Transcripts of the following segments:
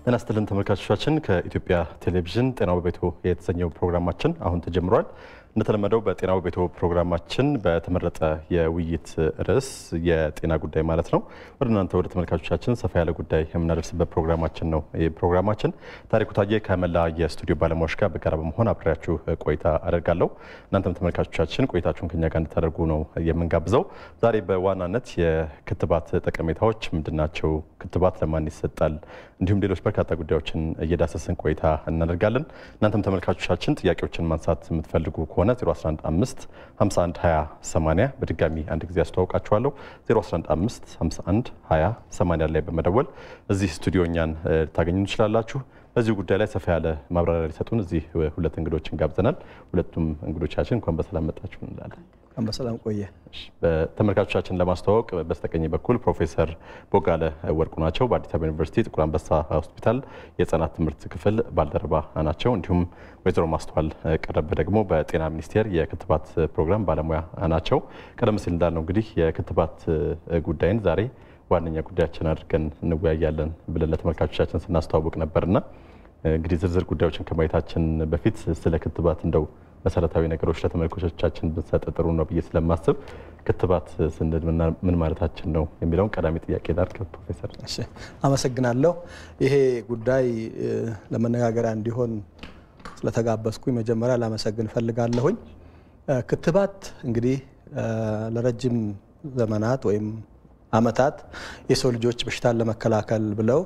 ጤና ይስጥልን ተመልካቾቻችን፣ ከኢትዮጵያ ቴሌቪዥን ጤናው በቤቶ የተሰኘው ፕሮግራማችን አሁን ተጀምሯል። እንደተለመደው በጤናው በቤቶ ፕሮግራማችን በተመረጠ የውይይት ርዕስ የጤና ጉዳይ ማለት ነው ወደ እናንተ ወደ ተመልካቾቻችን ሰፋ ያለ ጉዳይ የምናደርስበት ፕሮግራማችን ነው። ይህ ፕሮግራማችን ታሪኩ ታዬ ከመላ የስቱዲዮ ባለሙያዎች ጋር በጋራ በመሆን አብሬያችሁ ቆይታ አደርጋለሁ። እናንተም ተመልካቾቻችን ቆይታችሁን ከኛ ጋር እንድታደርጉ ነው የምንጋብዘው። ዛሬ በዋናነት የክትባት ጠቀሜታዎች ምንድናቸው፣ ክትባት ለማን ይሰጣል፣ እንዲሁም ሌሎች በርካታ ጉዳዮችን እየዳሰስን ቆይታ እናደርጋለን። እናንተም ተመልካቾቻችን ጥያቄዎችን ማንሳት የምትፈልጉ ከሆነ 0115 51 20 80 በድጋሚ አንድ ጊዜ አስተዋውቃችኋለሁ። 0115 51 20 80 ላይ በመደወል እዚህ ስቱዲዮ እኛን ልታገኙ ትችላላችሁ። በዚህ ጉዳይ ላይ ሰፋ ያለ ማብራሪያ ሊሰጡን እዚህ ሁለት እንግዶችን ጋብዘናል። ሁለቱም እንግዶቻችን እንኳን በሰላም መጣችሁ እንላለን። እንኳን በሰላም ቆየ። ተመልካቾቻችን ለማስተዋወቅ በስተቀኝ በኩል ፕሮፌሰር ቦጋለ ወርቁ ናቸው። በአዲስ አበባ ዩኒቨርሲቲ ጥቁር አንበሳ ሆስፒታል የህጻናት ትምህርት ክፍል ባልደረባ ናቸው። እንዲሁም ወይዘሮ ማስተዋል ቀረበ ደግሞ በጤና ሚኒስቴር የክትባት ፕሮግራም ባለሙያ ናቸው። ቀደም ሲል እንዳልነው እንግዲህ የክትባት ጉዳይን ዛሬ ዋነኛ ጉዳያችን አድርገን እንወያያለን ብለን ለተመልካቾቻችን ስናስተዋውቅ ነበርና እንግዲህ ዝርዝር ጉዳዮችን ከማየታችን በፊት ስለ ክትባት እንደው መሰረታዊ ነገሮች ለተመልካቾቻችን ብንሰጥ ጥሩ ነው ብዬ ስለማስብ ክትባት ስንል ምን ማለታችን ነው የሚለውን ቀዳሚ ጥያቄ ላድርግ። ፕሮፌሰር እሺ፣ አመሰግናለሁ። ይሄ ጉዳይ ለመነጋገሪያ እንዲሆን ስለተጋበዝኩኝ መጀመሪያ ላመሰግን እፈልጋለሁኝ። ክትባት እንግዲህ ለረጅም ዘመናት ወይም ዓመታት የሰው ልጆች በሽታን ለመከላከል ብለው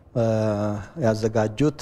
ያዘጋጁት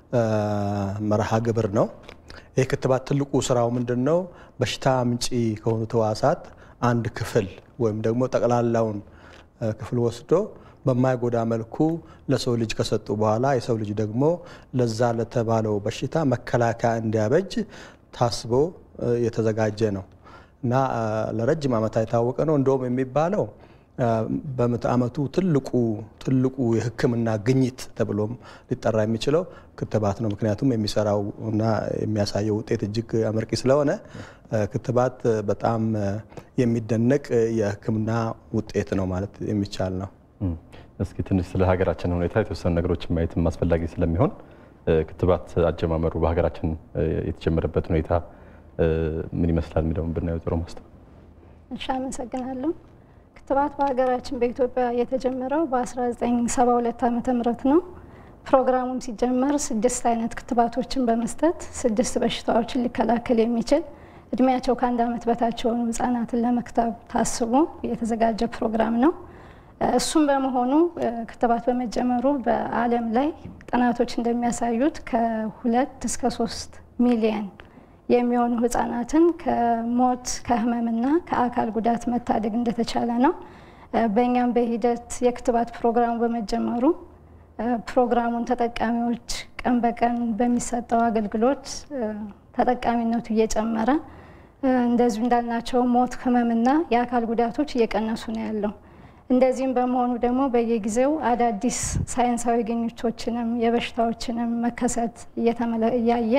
መርሃ ግብር ነው። ይህ ክትባት ትልቁ ስራው ምንድን ነው? በሽታ አምጪ ከሆኑት ህዋሳት አንድ ክፍል ወይም ደግሞ ጠቅላላውን ክፍል ወስዶ በማይጎዳ መልኩ ለሰው ልጅ ከሰጡ በኋላ የሰው ልጅ ደግሞ ለዛ ለተባለው በሽታ መከላከያ እንዲያበጅ ታስቦ የተዘጋጀ ነው እና ለረጅም ዓመታት የታወቀ ነው። እንደውም የሚባለው በምዕተ ዓመቱ ትልቁ ትልቁ የሕክምና ግኝት ተብሎም ሊጠራ የሚችለው ክትባት ነው። ምክንያቱም የሚሰራው እና የሚያሳየው ውጤት እጅግ አመርቂ ስለሆነ ክትባት በጣም የሚደነቅ የሕክምና ውጤት ነው ማለት የሚቻል ነው። እስኪ ትንሽ ስለ ሀገራችን ሁኔታ የተወሰኑ ነገሮችን ማየትም አስፈላጊ ስለሚሆን ክትባት አጀማመሩ በሀገራችን የተጀመረበት ሁኔታ ምን ይመስላል የሚለውን ብናየው ጥሩ ማስተ እሺ፣ አመሰግናለሁ። ክትባት በሀገራችን በኢትዮጵያ የተጀመረው በ1972 ዓ ም ነው። ፕሮግራሙም ሲጀመር ስድስት አይነት ክትባቶችን በመስጠት ስድስት በሽታዎችን ሊከላከል የሚችል እድሜያቸው ከአንድ ዓመት በታች የሆኑ ህጻናትን ለመክተብ ታስቦ የተዘጋጀ ፕሮግራም ነው። እሱም በመሆኑ ክትባት በመጀመሩ በዓለም ላይ ጥናቶች እንደሚያሳዩት ከሁለት እስከ ሶስት ሚሊየን የሚሆኑ ህጻናትን ከሞት ከህመምና ከአካል ጉዳት መታደግ እንደተቻለ ነው። በእኛም በሂደት የክትባት ፕሮግራሙ በመጀመሩ ፕሮግራሙን ተጠቃሚዎች ቀን በቀን በሚሰጠው አገልግሎት ተጠቃሚነቱ እየጨመረ እንደዚሁ እንዳልናቸው ሞት፣ ህመምና የአካል ጉዳቶች እየቀነሱ ነው ያለው። እንደዚህም በመሆኑ ደግሞ በየጊዜው አዳዲስ ሳይንሳዊ ግኝቶችንም የበሽታዎችንም መከሰት እያየ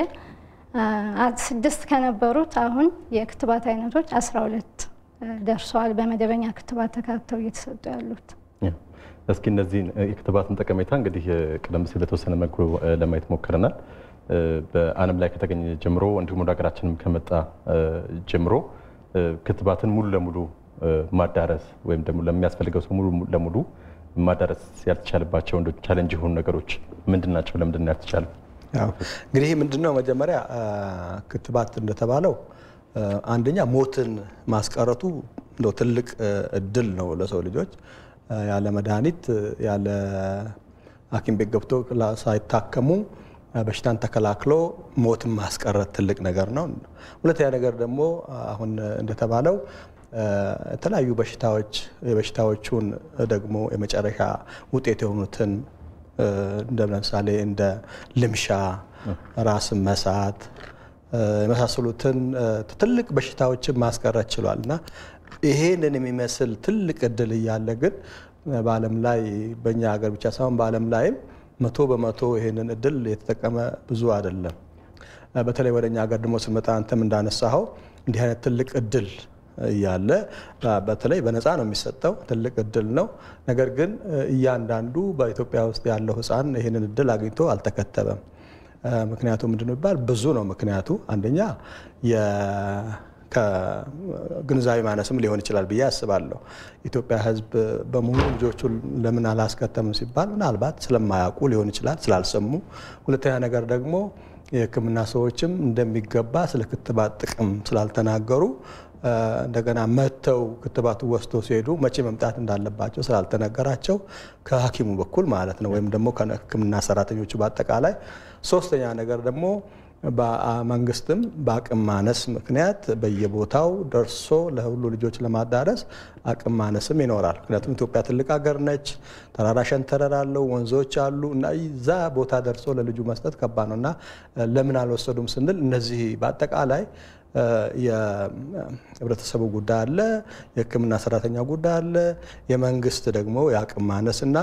ስድስት ከነበሩት አሁን የክትባት አይነቶች አስራ ሁለት ደርሰዋል። በመደበኛ ክትባት ተካተው እየተሰጡ ያሉት። እስኪ እነዚህን የክትባትን ጠቀሜታ እንግዲህ ቀደም ሲል በተወሰነ መልኩ ለማየት ሞክረናል። በዓለም ላይ ከተገኘ ጀምሮ እንዲሁም ወደ ሀገራችንም ከመጣ ጀምሮ ክትባትን ሙሉ ለሙሉ ማዳረስ ወይም ደግሞ ለሚያስፈልገው ሰው ሙሉ ለሙሉ ማዳረስ ያልተቻለባቸው እንደ ቻሌንጅ የሆኑ ነገሮች ምንድን ናቸው? ለምንድን ነው ያልተቻለ? እንግዲህ ምንድነው መጀመሪያ ክትባት እንደተባለው አንደኛ ሞትን ማስቀረቱ እንደው ትልቅ እድል ነው ለሰው ልጆች። ያለ መድኃኒት ያለ ሐኪም ቤት ገብቶ ሳይታከሙ በሽታን ተከላክሎ ሞትን ማስቀረት ትልቅ ነገር ነው። ሁለተኛ ነገር ደግሞ አሁን እንደተባለው የተለያዩ በሽታዎች የበሽታዎቹን ደግሞ የመጨረሻ ውጤት የሆኑትን እንደ ለምሳሌ እንደ ልምሻ፣ ራስን መሳት የመሳሰሉትን ትልቅ በሽታዎችን ማስቀረት ችሏል እና ይሄንን የሚመስል ትልቅ እድል እያለ ግን በዓለም ላይ በእኛ ሀገር ብቻ ሳይሆን በዓለም ላይም መቶ በመቶ ይሄንን እድል የተጠቀመ ብዙ አይደለም። በተለይ ወደ እኛ ሀገር ደግሞ ስንመጣ አንተም እንዳነሳኸው እንዲህ አይነት ትልቅ እድል እያለ በተለይ በነፃ ነው የሚሰጠው፣ ትልቅ እድል ነው። ነገር ግን እያንዳንዱ በኢትዮጵያ ውስጥ ያለው ሕፃን ይህንን እድል አግኝቶ አልተከተበም። ምክንያቱ ምንድን ነው ይባል ብዙ ነው። ምክንያቱ አንደኛ ከግንዛቤ ማነስም ሊሆን ይችላል ብዬ አስባለሁ። ኢትዮጵያ ሕዝብ በሙሉ ልጆቹ ለምን አላስከተምም ሲባል ምናልባት ስለማያውቁ ሊሆን ይችላል፣ ስላልሰሙ። ሁለተኛ ነገር ደግሞ የሕክምና ሰዎችም እንደሚገባ ስለ ክትባት ጥቅም ስላልተናገሩ እንደገና መጥተው ክትባቱ ወስዶ ሲሄዱ መቼ መምጣት እንዳለባቸው ስላልተነገራቸው ከሐኪሙ በኩል ማለት ነው ወይም ደግሞ ከሕክምና ሰራተኞቹ በአጠቃላይ። ሶስተኛ ነገር ደግሞ መንግስትም በአቅም ማነስ ምክንያት በየቦታው ደርሶ ለሁሉ ልጆች ለማዳረስ አቅም ማነስም ይኖራል። ምክንያቱም ኢትዮጵያ ትልቅ ሀገር ነች። ተራራ ሸንተረር አለው፣ ወንዞች አሉ እና እዛ ቦታ ደርሶ ለልጁ መስጠት ከባድ ነው እና ለምን አልወሰዱም ስንል እነዚህ በአጠቃላይ የህብረተሰቡ ጉዳይ አለ፣ የህክምና ሰራተኛ ጉዳይ አለ፣ የመንግስት ደግሞ የአቅም ማነስ እና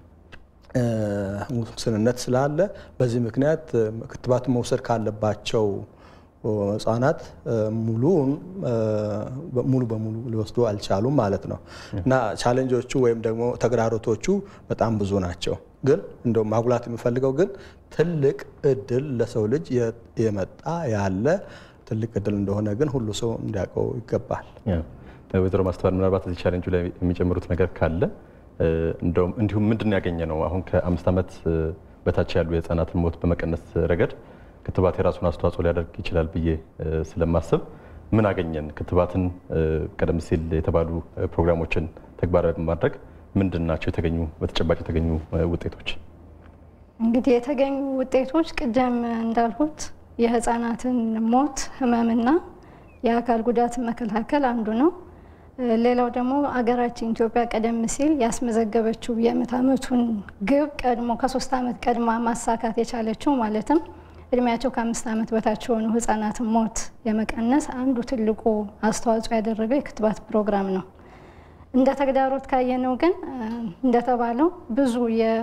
ውስንነት ስላለ በዚህ ምክንያት ክትባት መውሰድ ካለባቸው ህጻናት ሙሉን ሙሉ በሙሉ ሊወስዱ አልቻሉም ማለት ነው እና ቻሌንጆቹ ወይም ደግሞ ተግዳሮቶቹ በጣም ብዙ ናቸው። ግን እንደው ማጉላት የምፈልገው ግን ትልቅ እድል ለሰው ልጅ የመጣ ያለ ትልቅ እድል እንደሆነ ግን ሁሉ ሰው እንዲያውቀው ይገባል። ወይዘሮ ማስተዋል ምናልባት እዚህ ቻሌንጁ ላይ የሚጨምሩት ነገር ካለ እንደውም እንዲሁም ምንድን ያገኘ ነው አሁን ከአምስት ዓመት በታች ያሉ የህፃናትን ሞት በመቀነስ ረገድ ክትባት የራሱን አስተዋጽኦ ሊያደርግ ይችላል ብዬ ስለማስብ ምን አገኘን? ክትባትን ቀደም ሲል የተባሉ ፕሮግራሞችን ተግባራዊ በማድረግ ምንድን ናቸው የተገኙ በተጨባጭ የተገኙ ውጤቶች? እንግዲህ የተገኙ ውጤቶች ቅደም እንዳልሁት የህፃናትን ሞት ህመምና የአካል ጉዳትን መከላከል አንዱ ነው። ሌላው ደግሞ አገራችን ኢትዮጵያ ቀደም ሲል ያስመዘገበችው የምዕተ ዓመቱን ግብ ቀድሞ ከሶስት ዓመት ቀድማ ማሳካት የቻለችው ማለትም እድሜያቸው ከአምስት ዓመት በታች የሆኑ ህጻናትን ሞት የመቀነስ አንዱ ትልቁ አስተዋጽኦ ያደረገው የክትባት ፕሮግራም ነው። እንደ ተግዳሮት ካየነው ግን እንደተባለው ብዙ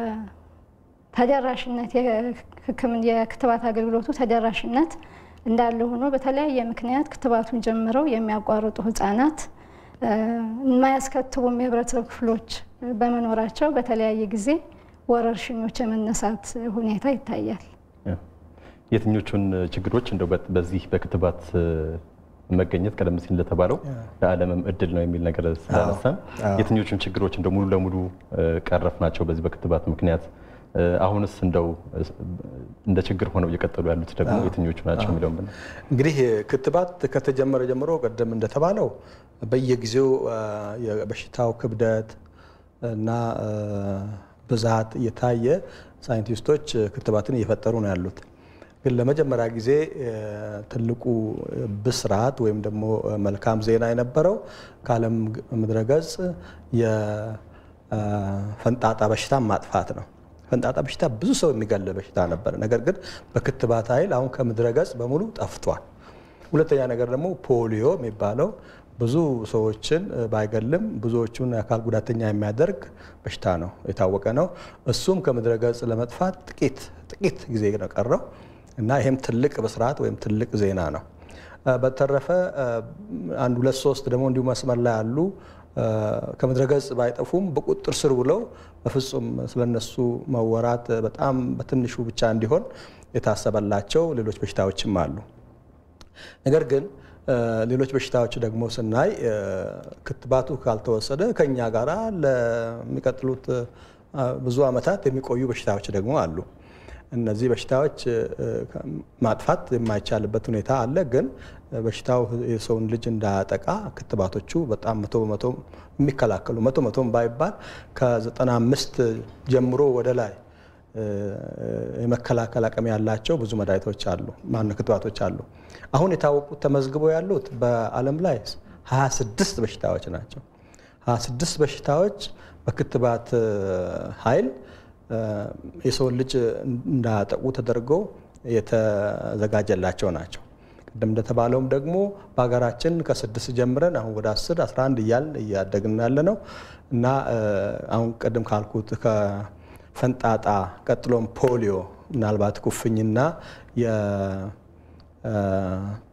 የተደራሽነት የክትባት አገልግሎቱ ተደራሽነት እንዳለ ሆኖ በተለያየ ምክንያት ክትባቱን ጀምረው የሚያቋርጡ ህጻናት የማያስከትቡም የህብረተሰብ ክፍሎች በመኖራቸው በተለያየ ጊዜ ወረርሽኞች የመነሳት ሁኔታ ይታያል። የትኞቹን ችግሮች እንደው በዚህ በክትባት መገኘት ቀደም ሲል እንደተባለው ለዓለምም እድል ነው የሚል ነገር ስላነሳን የትኞቹን ችግሮች እንደው ሙሉ ለሙሉ ቀረፍ ናቸው በዚህ በክትባት ምክንያት? አሁንስ እንደው እንደ ችግር ሆነው እየቀጠሉ ያሉት ደግሞ የትኞቹ ናቸው የሚለውን ብና እንግዲህ ክትባት ከተጀመረ ጀምሮ ቀደም እንደተባለው በየጊዜው የበሽታው ክብደት እና ብዛት እየታየ ሳይንቲስቶች ክትባትን እየፈጠሩ ነው ያሉት። ግን ለመጀመሪያ ጊዜ ትልቁ ብስራት ወይም ደግሞ መልካም ዜና የነበረው ከዓለም ምድረገጽ የፈንጣጣ በሽታ ማጥፋት ነው። ፈንጣጣ በሽታ ብዙ ሰው የሚገል በሽታ ነበር። ነገር ግን በክትባት ኃይል አሁን ከምድረገጽ በሙሉ ጠፍቷል። ሁለተኛ ነገር ደግሞ ፖሊዮ የሚባለው ብዙ ሰዎችን ባይገልም ብዙዎቹን አካል ጉዳተኛ የሚያደርግ በሽታ ነው፣ የታወቀ ነው። እሱም ከምድረገጽ ለመጥፋት ጥቂት ጥቂት ጊዜ ነው ቀረው እና ይሄም ትልቅ ብስራት ወይም ትልቅ ዜና ነው። በተረፈ አንድ ሁለት ሶስት ደግሞ እንዲሁ መስመር ላይ ያሉ ከምድረገጽ ባይጠፉም በቁጥጥር ስር ውለው በፍጹም ስለነሱ መወራት በጣም በትንሹ ብቻ እንዲሆን የታሰበላቸው ሌሎች በሽታዎችም አሉ። ነገር ግን ሌሎች በሽታዎች ደግሞ ስናይ ክትባቱ ካልተወሰደ ከኛ ጋር ለሚቀጥሉት ብዙ ዓመታት የሚቆዩ በሽታዎች ደግሞ አሉ። እነዚህ በሽታዎች ማጥፋት የማይቻልበት ሁኔታ አለ። ግን በሽታው የሰውን ልጅ እንዳያጠቃ ክትባቶቹ በጣም መቶ በመቶ የሚከላከሉ መቶ መቶም ባይባል ከዘጠና አምስት ጀምሮ ወደ ላይ የመከላከል አቅም ያላቸው ብዙ መድኃኒቶች አሉ፣ ማነው ክትባቶች አሉ። አሁን የታወቁት ተመዝግበው ያሉት በዓለም ላይ 26 በሽታዎች ናቸው። 26 በሽታዎች በክትባት ኃይል የሰውን ልጅ እንዳያጠቁ ተደርገው የተዘጋጀላቸው ናቸው። ቅድም እንደተባለውም ደግሞ በሀገራችን ከስድስት ጀምረን አሁን ወደ 10 11 እያልን እያደግን ያለ ነው እና አሁን ቅድም ካልኩት ከፈንጣጣ ቀጥሎም ፖሊዮ ምናልባት ኩፍኝና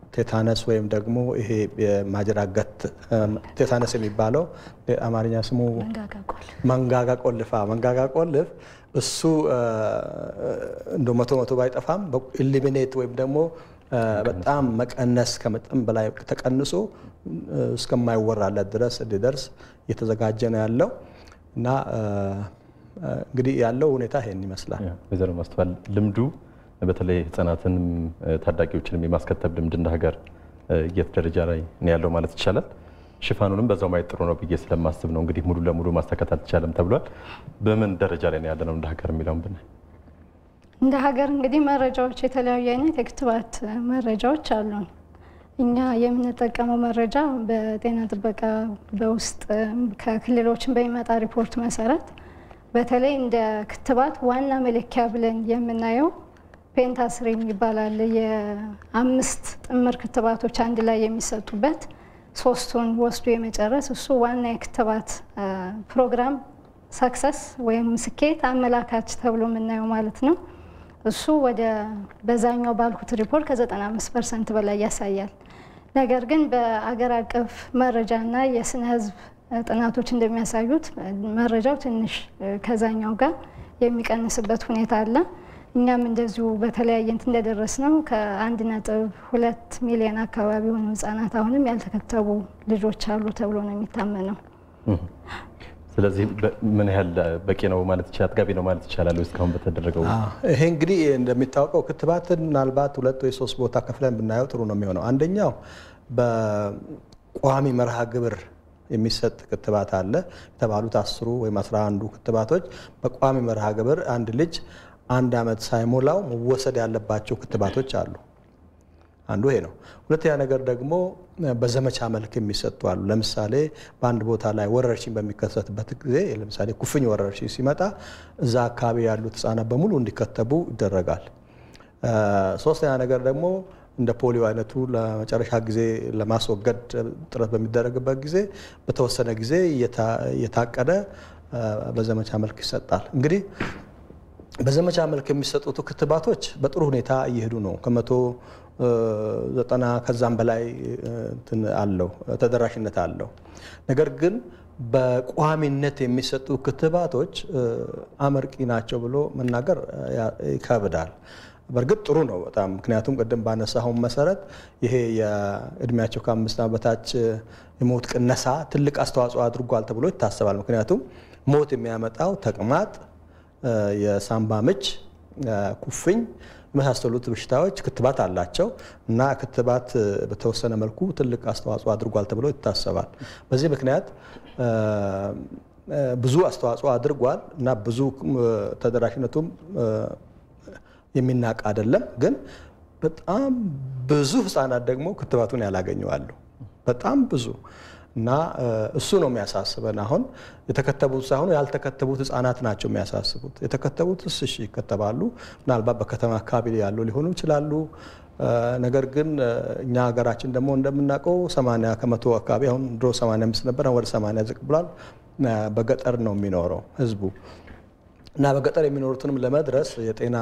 ቴታነስ ወይም ደግሞ ይሄ የማጅራገት ቴታነስ የሚባለው አማርኛ ስሙ መንጋጋ ቆልፋ መንጋጋ ቆልፍ እሱ እንደ መቶ መቶ ባይጠፋም ኢሊሚኔት ወይም ደግሞ በጣም መቀነስ ከመጠን በላይ ተቀንሶ እስከማይወራለት ድረስ እንዲደርስ እየተዘጋጀ ነው ያለው እና እንግዲህ ያለው ሁኔታ ይሄን ይመስላል። ወይዘሮ ማስተዋል ልምዱ በተለይ ህጻናትንም ታዳጊዎችንም የማስከተብ ልምድ እንደ ሀገር የት ደረጃ ላይ ነው ያለው ማለት ይቻላል? ሽፋኑንም በዛው ማየት ጥሩ ነው ብዬ ስለማስብ ነው። እንግዲህ ሙሉ ለሙሉ ማሳካት አልተቻለም ተብሏል። በምን ደረጃ ላይ ነው ያለነው እንደ ሀገር የሚለውን ብናይ እንደ ሀገር እንግዲህ መረጃዎች የተለያዩ አይነት የክትባት መረጃዎች አሉን። እኛ የምንጠቀመው መረጃ በጤና ጥበቃ በውስጥ ከክልሎችን በሚመጣ ሪፖርት መሰረት በተለይ እንደ ክትባት ዋና መለኪያ ብለን የምናየው ፔንታስሪን ይባላል። የአምስት ጥምር ክትባቶች አንድ ላይ የሚሰጡበት ሶስቱን ወስዶ የመጨረስ እሱ ዋና የክትባት ፕሮግራም ሰክሰስ ወይም ስኬት አመላካች ተብሎ የምናየው ማለት ነው። እሱ ወደ በዛኛው ባልኩት ሪፖርት ከ95 ፐርሰንት በላይ ያሳያል። ነገር ግን በአገር አቀፍ መረጃና የስነ ህዝብ ጥናቶች እንደሚያሳዩት መረጃው ትንሽ ከዛኛው ጋር የሚቀንስበት ሁኔታ አለ። እኛም እንደዚሁ በተለያየ እንትን እንደደረስ ነው ከአንድ ነጥብ ሁለት ሚሊዮን አካባቢ የሆኑ ህጻናት አሁንም ያልተከተቡ ልጆች አሉ ተብሎ ነው የሚታመነው። ስለዚህ ምን ያህል በቂ ነው ማለት ይቻላል? አጥጋቢ ነው ማለት ይቻላል? እስካሁን በተደረገው ይሄ እንግዲህ እንደሚታወቀው ክትባትን ምናልባት ሁለት ወይ ሶስት ቦታ ከፍለን ብናየው ጥሩ ነው የሚሆነው። አንደኛው በቋሚ መርሃ ግብር የሚሰጥ ክትባት አለ። የተባሉት አስሩ ወይም አስራ አንዱ ክትባቶች በቋሚ መርሃ ግብር አንድ ልጅ አንድ ዓመት ሳይሞላው መወሰድ ያለባቸው ክትባቶች አሉ። አንዱ ይሄ ነው። ሁለተኛ ነገር ደግሞ በዘመቻ መልክ የሚሰጡ አሉ። ለምሳሌ በአንድ ቦታ ላይ ወረርሽኝ በሚከሰትበት ጊዜ ለምሳሌ ኩፍኝ ወረርሽኝ ሲመጣ እዛ አካባቢ ያሉት ህጻናት በሙሉ እንዲከተቡ ይደረጋል። ሶስተኛ ነገር ደግሞ እንደ ፖሊዮ አይነቱ ለመጨረሻ ጊዜ ለማስወገድ ጥረት በሚደረግበት ጊዜ በተወሰነ ጊዜ እየታቀደ በዘመቻ መልክ ይሰጣል። እንግዲህ በዘመቻ መልክ የሚሰጡት ክትባቶች በጥሩ ሁኔታ እየሄዱ ነው። ከመቶ ዘጠና ከዛም በላይ አለው ተደራሽነት አለው። ነገር ግን በቋሚነት የሚሰጡ ክትባቶች አመርቂ ናቸው ብሎ መናገር ይከብዳል። በእርግጥ ጥሩ ነው በጣም ምክንያቱም ቅድም ባነሳሁን መሰረት ይሄ የእድሜያቸው ከአምስት ዓመት በታች የሞት ቅነሳ ትልቅ አስተዋጽኦ አድርጓል ተብሎ ይታሰባል። ምክንያቱም ሞት የሚያመጣው ተቅማጥ፣ የሳምባ ምች፣ ኩፍኝ የመሳሰሉት በሽታዎች ክትባት አላቸው እና ክትባት በተወሰነ መልኩ ትልቅ አስተዋጽኦ አድርጓል ተብሎ ይታሰባል። በዚህ ምክንያት ብዙ አስተዋጽኦ አድርጓል እና ብዙ ተደራሽነቱም የሚናቅ አይደለም። ግን በጣም ብዙ ህጻናት ደግሞ ክትባቱን ያላገኘዋሉ። በጣም ብዙ እና እሱ ነው የሚያሳስበን። አሁን የተከተቡት ሳይሆኑ ያልተከተቡት ህጻናት ናቸው የሚያሳስቡት። የተከተቡት እሺ ይከተባሉ፣ ምናልባት በከተማ አካባቢ ያሉ ሊሆኑ ይችላሉ። ነገር ግን እኛ ሀገራችን ደግሞ እንደምናውቀው 80 ከመቶ አካባቢ አሁን ድሮ 85 ነበር፣ አሁን ወደ 80 ዝቅ ብሏል። በገጠር ነው የሚኖረው ህዝቡ እና በገጠር የሚኖሩትንም ለመድረስ የጤና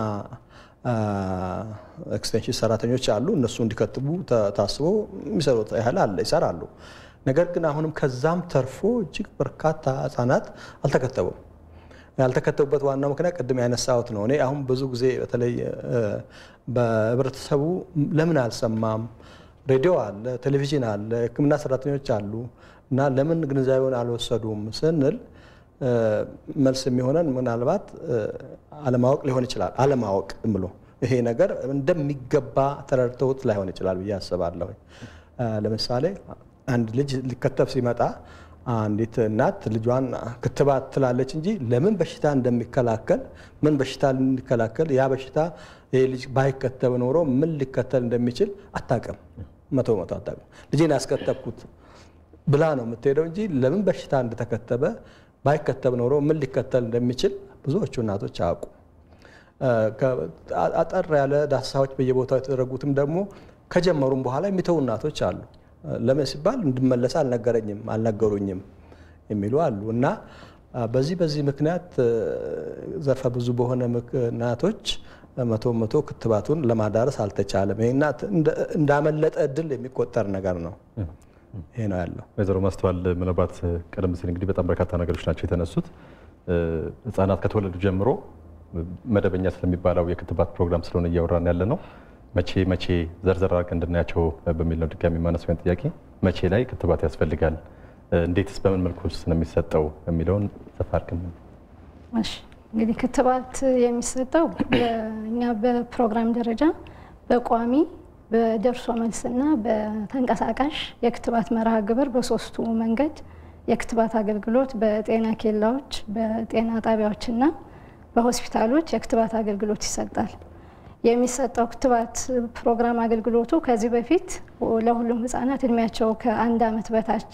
ኤክስቴንሽን ሰራተኞች አሉ። እነሱ እንዲከትቡ ታስቦ የሚሰሩት ያህል አለ ይሰራሉ። ነገር ግን አሁንም ከዛም ተርፎ እጅግ በርካታ ህጻናት አልተከተቡም። ያልተከተቡበት ዋናው ምክንያት ቅድም ያነሳሁት ነው። እኔ አሁን ብዙ ጊዜ በተለይ በህብረተሰቡ ለምን አልሰማም፣ ሬዲዮ አለ፣ ቴሌቪዥን አለ፣ ህክምና ሰራተኞች አሉ እና ለምን ግንዛቤውን አልወሰዱም ስንል መልስ የሚሆነን ምናልባት አለማወቅ ሊሆን ይችላል። አለማወቅ ብሎ ይሄ ነገር እንደሚገባ ተረድተውት ላይሆን ይችላል ብዬ አስባለሁ። ለምሳሌ አንድ ልጅ ሊከተብ ሲመጣ አንዲት እናት ልጇን ክትባት ትላለች እንጂ ለምን በሽታ እንደሚከላከል ምን በሽታ ሊከላከል ያ በሽታ ይሄ ልጅ ባይከተብ ኖሮ ምን ሊከተል እንደሚችል አታውቅም። መቶ መቶ አታውቅም። ልጄን ያስከተብኩት ብላ ነው የምትሄደው እንጂ ለምን በሽታ እንደተከተበ ባይከተብ ኖሮ ምን ሊከተል እንደሚችል ብዙዎቹ እናቶች አያውቁ። አጠር ያለ ዳሰሳዎች በየቦታው የተደረጉትም ደግሞ ከጀመሩም በኋላ የሚተው እናቶች አሉ። ለምን ሲባል እንድመለስ አልነገረኝም አልነገሩኝም የሚሉ አሉ እና በዚህ በዚህ ምክንያት ዘርፈ ብዙ በሆነ ምክንያቶች መቶ መቶ ክትባቱን ለማዳረስ አልተቻለም። ይህና እንዳመለጠ እድል የሚቆጠር ነገር ነው። ይሄ ነው ያለው። ወይዘሮ ማስተዋል ምናልባት ቀደም ሲል እንግዲህ በጣም በርካታ ነገሮች ናቸው የተነሱት። ህጻናት ከተወለዱ ጀምሮ መደበኛ ስለሚባለው የክትባት ፕሮግራም ስለሆነ እያወራን ያለ ነው። መቼ መቼ ዘርዘር አድርገን እንድናያቸው በሚል ነው ድጋሚ ማነሳውን ጥያቄ መቼ ላይ ክትባት ያስፈልጋል፣ እንዴትስ በምን መልኩ ነው የሚሰጠው የሚለውን ሰፋ አድርገን እሺ እንግዲህ ክትባት የሚሰጠው እኛ በፕሮግራም ደረጃ በቋሚ በደርሶ መልስና በተንቀሳቃሽ የክትባት መርሃ ግብር በሶስቱ መንገድ የክትባት አገልግሎት በጤና ኬላዎች፣ በጤና ጣቢያዎችና በሆስፒታሎች የክትባት አገልግሎት ይሰጣል። የሚሰጠው ክትባት ፕሮግራም አገልግሎቱ ከዚህ በፊት ለሁሉም ህጻናት እድሜያቸው ከአንድ ዓመት በታች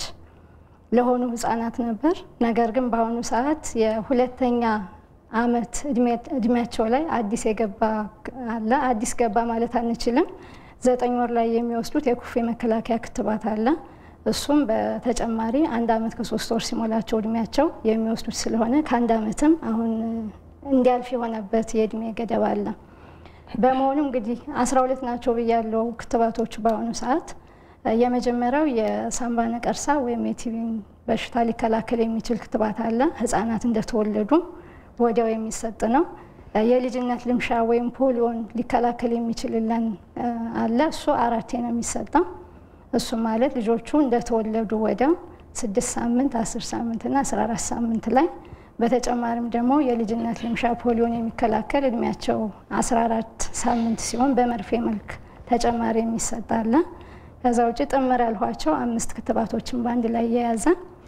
ለሆኑ ህጻናት ነበር። ነገር ግን በአሁኑ ሰዓት የሁለተኛ ዓመት እድሜያቸው ላይ አዲስ የገባ አለ። አዲስ ገባ ማለት አንችልም። ዘጠኝ ወር ላይ የሚወስዱት የኩፌ መከላከያ ክትባት አለ። እሱም በተጨማሪ አንድ ዓመት ከሶስት ወር ሲሞላቸው እድሜያቸው የሚወስዱት ስለሆነ ከአንድ ዓመትም አሁን እንዲያልፍ የሆነበት የእድሜ ገደብ አለ። በመሆኑ እንግዲህ አስራ ሁለት ናቸው ብያለው ክትባቶቹ በአሁኑ ሰዓት የመጀመሪያው የሳምባ ነቀርሳ ወይም የቲቪን በሽታ ሊከላከል የሚችል ክትባት አለ። ህጻናት እንደተወለዱ ወዲያው የሚሰጥ ነው። የልጅነት ልምሻ ወይም ፖሊዮን ሊከላከል የሚችልለን አለ። እሱ አራቴ ነው የሚሰጠው። እሱ ማለት ልጆቹ እንደተወለዱ ወዲያው ስድስት ሳምንት፣ አስር ሳምንት እና አስራ አራት ሳምንት ላይ በተጨማሪም ደግሞ የልጅነት ልምሻ ፖሊዮን የሚከላከል እድሜያቸው 14 ሳምንት ሲሆን በመርፌ መልክ ተጨማሪ የሚሰጥ አለ። ከዛ ውጭ ጥምር ያልኋቸው አምስት ክትባቶችን በአንድ ላይ የያዘ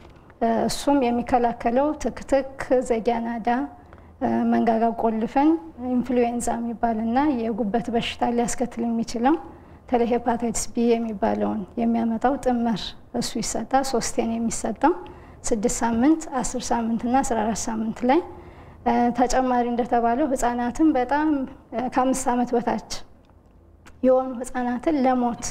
እሱም የሚከላከለው ትክትክ፣ ዘጊያናዳ፣ መንጋጋ ቆልፈን፣ ኢንፍሉዌንዛ የሚባልና የጉበት በሽታ ሊያስከትል የሚችለው በተለይ ሄፓታይትስ ቢ የሚባለውን የሚያመጣው ጥምር እሱ ይሰጣል። ሶስቴን የሚሰጠው ስድስት ሳምንት አስር ሳምንት እና አስራ አራት ሳምንት ላይ ተጨማሪ እንደተባለው ህጻናትን በጣም ከአምስት ዓመት በታች የሆኑ ህጻናትን ለሞት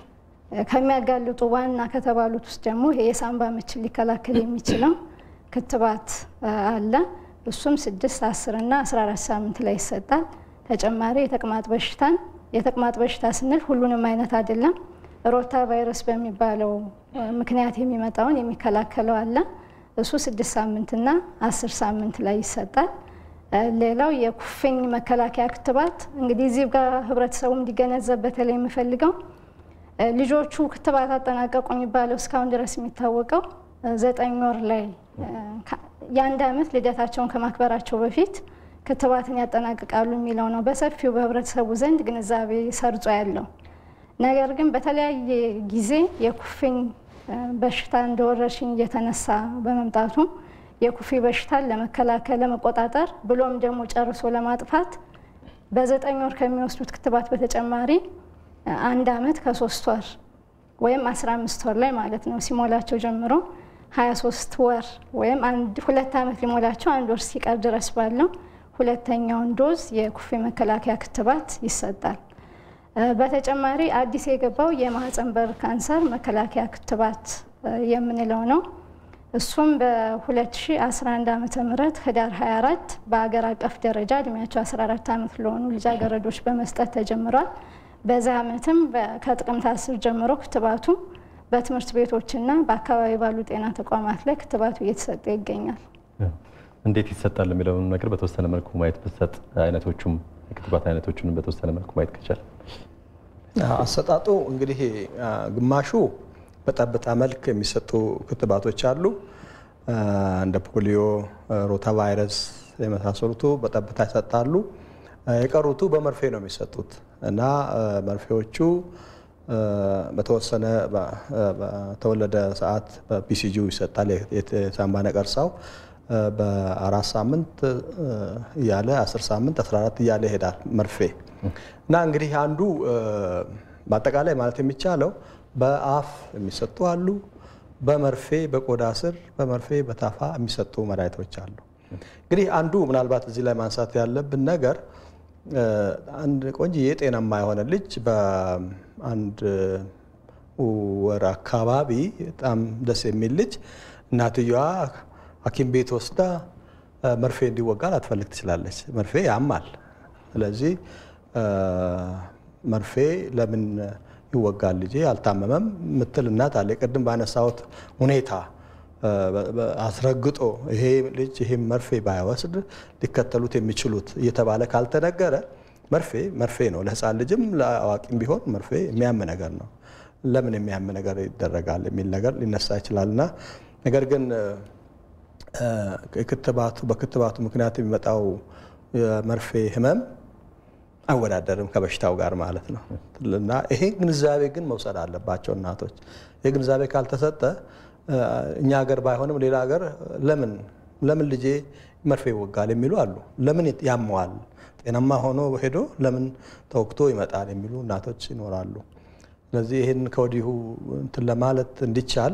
ከሚያጋልጡ ዋና ከተባሉት ውስጥ ደግሞ ይሄ የሳምባ ምችን ሊከላከል የሚችለው ክትባት አለ። እሱም ስድስት አስር እና አስራ አራት ሳምንት ላይ ይሰጣል። ተጨማሪ የተቅማጥ በሽታን የተቅማጥ በሽታ ስንል ሁሉንም አይነት አይደለም ሮታ ቫይረስ በሚባለው ምክንያት የሚመጣውን የሚከላከለው አለ። እሱ ስድስት ሳምንትና አስር ሳምንት ላይ ይሰጣል። ሌላው የኩፍኝ መከላከያ ክትባት እንግዲህ እዚህ ጋር ህብረተሰቡ እንዲገነዘብ በተለይ የምፈልገው ልጆቹ ክትባት አጠናቀቁ የሚባለው እስካሁን ድረስ የሚታወቀው ዘጠኝ ወር ላይ የአንድ ዓመት ልደታቸውን ከማክበራቸው በፊት ክትባትን ያጠናቅቃሉ የሚለው ነው በሰፊው በህብረተሰቡ ዘንድ ግንዛቤ ሰርጾ ያለው። ነገር ግን በተለያየ ጊዜ የኩፍኝ በሽታ እንደ ወረርሽኝ እየተነሳ በመምጣቱ የኩፍኝ በሽታን ለመከላከል ለመቆጣጠር ብሎም ደግሞ ጨርሶ ለማጥፋት በዘጠኝ ወር ከሚወስዱት ክትባት በተጨማሪ አንድ ዓመት ከሶስት ወር ወይም አስራ አምስት ወር ላይ ማለት ነው ሲሞላቸው ጀምሮ ሀያ ሶስት ወር ወይም ሁለት ዓመት ሊሞላቸው አንድ ወር ሲቀር ድረስ ባለው ሁለተኛውን ዶዝ የኩፍኝ መከላከያ ክትባት ይሰጣል። በተጨማሪ አዲስ የገባው የማህፀን በር ካንሰር መከላከያ ክትባት የምንለው ነው። እሱም በ2011 ዓ ም ህዳር 24 በአገር አቀፍ ደረጃ እድሜያቸው 14 ዓመት ለሆኑ ልጃገረዶች በመስጠት ተጀምሯል። በዚህ ዓመትም ከጥቅምት 10 ጀምሮ ክትባቱ በትምህርት ቤቶችና በአካባቢ ባሉ ጤና ተቋማት ላይ ክትባቱ እየተሰጠ ይገኛል። እንዴት ይሰጣል የሚለውን ነገር በተወሰነ መልኩ ማየት ብሰጥ አይነቶቹም የክትባት አይነቶቹንም በተወሰነ መልኩ ማየት ከቻል አሰጣጡ እንግዲህ ግማሹ በጠብታ መልክ የሚሰጡ ክትባቶች አሉ። እንደ ፖሊዮ፣ ሮታ ቫይረስ የመሳሰሉቱ በጠብታ ይሰጣሉ። የቀሩቱ በመርፌ ነው የሚሰጡት እና መርፌዎቹ በተወሰነ በተወለደ ሰዓት በፒሲጂ ይሰጣል። የሳምባ ነቀርሳው በአራት ሳምንት እያለ አስር ሳምንት አስራ አራት እያለ ይሄዳል መርፌ እና እንግዲህ አንዱ በአጠቃላይ ማለት የሚቻለው በአፍ የሚሰጡ አሉ። በመርፌ በቆዳ ስር በመርፌ በታፋ የሚሰጡ መድኃኒቶች አሉ። እንግዲህ አንዱ ምናልባት እዚህ ላይ ማንሳት ያለብን ነገር አንድ ቆንጆዬ ጤናማ የሆነ ልጅ በአንድ ወር አካባቢ በጣም ደስ የሚል ልጅ እናትየዋ ሐኪም ቤት ወስዳ መርፌ እንዲወጋ ላትፈልግ ትችላለች። መርፌ ያማል ስለዚህ መርፌ ለምን ይወጋል ልጄ አልታመመም ምትል እናት አለ። ቅድም ባነሳሁት ሁኔታ አስረግጦ ይሄ ልጅ ይሄ መርፌ ባይወስድ ሊከተሉት የሚችሉት እየተባለ ካልተነገረ መርፌ መርፌ ነው። ለሕፃን ልጅም ለአዋቂም ቢሆን መርፌ የሚያም ነገር ነው። ለምን የሚያም ነገር ይደረጋል የሚል ነገር ሊነሳ ይችላል እና ነገር ግን ክትባቱ በክትባቱ ምክንያት የሚመጣው የመርፌ ህመም አይወዳደርም ከበሽታው ጋር ማለት ነው እና ይሄ ግንዛቤ ግን መውሰድ አለባቸው እናቶች። ይህ ግንዛቤ ካልተሰጠ እኛ ሀገር ባይሆንም ሌላ ሀገር ለምን ለምን ልጄ መርፌ ይወጋል የሚሉ አሉ። ለምን ያመዋል ጤናማ ሆኖ ሄዶ ለምን ተወግቶ ይመጣል የሚሉ እናቶች ይኖራሉ። ስለዚህ ይህን ከወዲሁ እንትን ለማለት እንዲቻል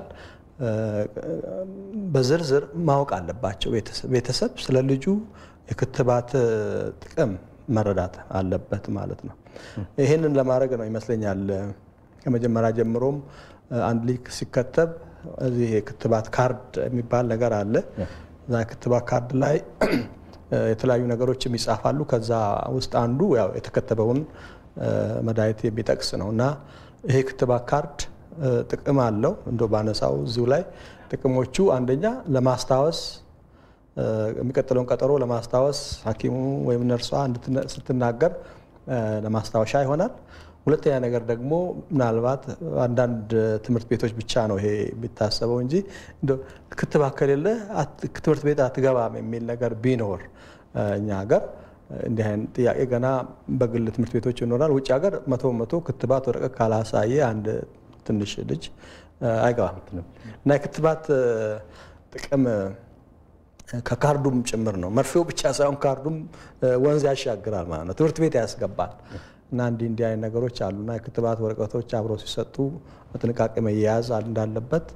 በዝርዝር ማወቅ አለባቸው። ቤተሰብ ስለ ልጁ የክትባት ጥቅም መረዳት አለበት ማለት ነው። ይህንን ለማድረግ ነው ይመስለኛል ከመጀመሪያ ጀምሮም አንድ ልጅ ሲከተብ እዚህ የክትባት ካርድ የሚባል ነገር አለ። እዛ የክትባት ካርድ ላይ የተለያዩ ነገሮችም ይጻፋሉ። ከዛ ውስጥ አንዱ ያው የተከተበውን መድኃኒት የሚጠቅስ ነው እና ይሄ ክትባት ካርድ ጥቅም አለው። እንደ ባነሳው እዚሁ ላይ ጥቅሞቹ አንደኛ ለማስታወስ የሚቀጥለውን ቀጠሮ ለማስታወስ ሐኪሙ ወይም ነርሷ ስትናገር ለማስታወሻ ይሆናል። ሁለተኛ ነገር ደግሞ ምናልባት አንዳንድ ትምህርት ቤቶች ብቻ ነው ይሄ የሚታሰበው እንጂ ክትባት ከሌለ ትምህርት ቤት አትገባም የሚል ነገር ቢኖር እኛ ሀገር እንዲህ አይነት ጥያቄ ገና በግል ትምህርት ቤቶች ይኖራል። ውጭ ሀገር መቶ መቶ ክትባት ወረቀት ካላሳየ አንድ ትንሽ ልጅ አይገባም እና የክትባት ጥቅም ከካርዱም ጭምር ነው። መርፌው ብቻ ሳይሆን ካርዱም ወንዝ ያሻግራል ማለት ነው፣ ትምህርት ቤት ያስገባል። እና እንዲህ እንዲህ አይነት ነገሮች አሉና የክትባት ወረቀቶች አብረው ሲሰጡ በጥንቃቄ መያያዝ እንዳለበት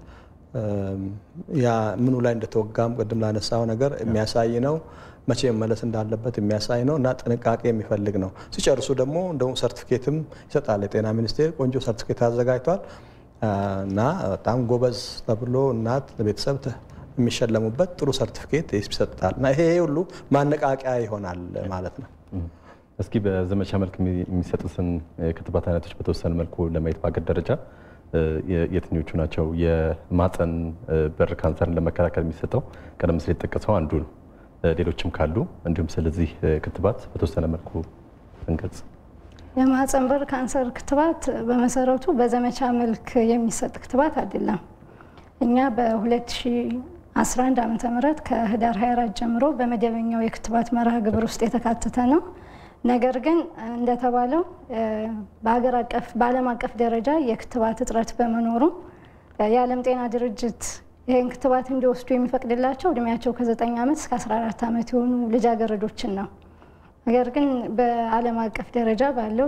ያ ምኑ ላይ እንደተወጋም ቅድም ላነሳው ነገር የሚያሳይ ነው። መቼ መመለስ እንዳለበት የሚያሳይ ነው እና ጥንቃቄ የሚፈልግ ነው። ሲጨርሱ ደግሞ እንደውም ሰርቲፊኬትም ይሰጣል። የጤና ሚኒስቴር ቆንጆ ሰርቲፊኬት አዘጋጅቷል እና በጣም ጎበዝ ተብሎ እናት ቤተሰብ የሚሸለሙበት ጥሩ ሰርቲፊኬት ይሰጣል እና ይሄ ሁሉ ማነቃቂያ ይሆናል ማለት ነው። እስኪ በዘመቻ መልክ የሚሰጡትን የክትባት አይነቶች በተወሰነ መልኩ ለማየት በአገር ደረጃ የትኞቹ ናቸው? የማፀን በር ካንሰርን ለመከላከል የሚሰጠው ቀደም ሲል የተጠቀሰው አንዱ ነው። ሌሎችም ካሉ እንዲሁም ስለዚህ ክትባት በተወሰነ መልኩ እንገልጽ። የማህፀን በር ካንሰር ክትባት በመሰረቱ በዘመቻ መልክ የሚሰጥ ክትባት አይደለም። እኛ በ2011 ዓ ም ከህዳር 24 ጀምሮ በመደበኛው የክትባት መርሃ ግብር ውስጥ የተካተተ ነው። ነገር ግን እንደተባለው በሀገር አቀፍ በዓለም አቀፍ ደረጃ የክትባት እጥረት በመኖሩ የዓለም ጤና ድርጅት ይህን ክትባት እንዲወስዱ የሚፈቅድላቸው እድሜያቸው ከ9 ዓመት እስከ 14 ዓመት የሆኑ ልጃገረዶችን ነው። ነገር ግን በዓለም አቀፍ ደረጃ ባለው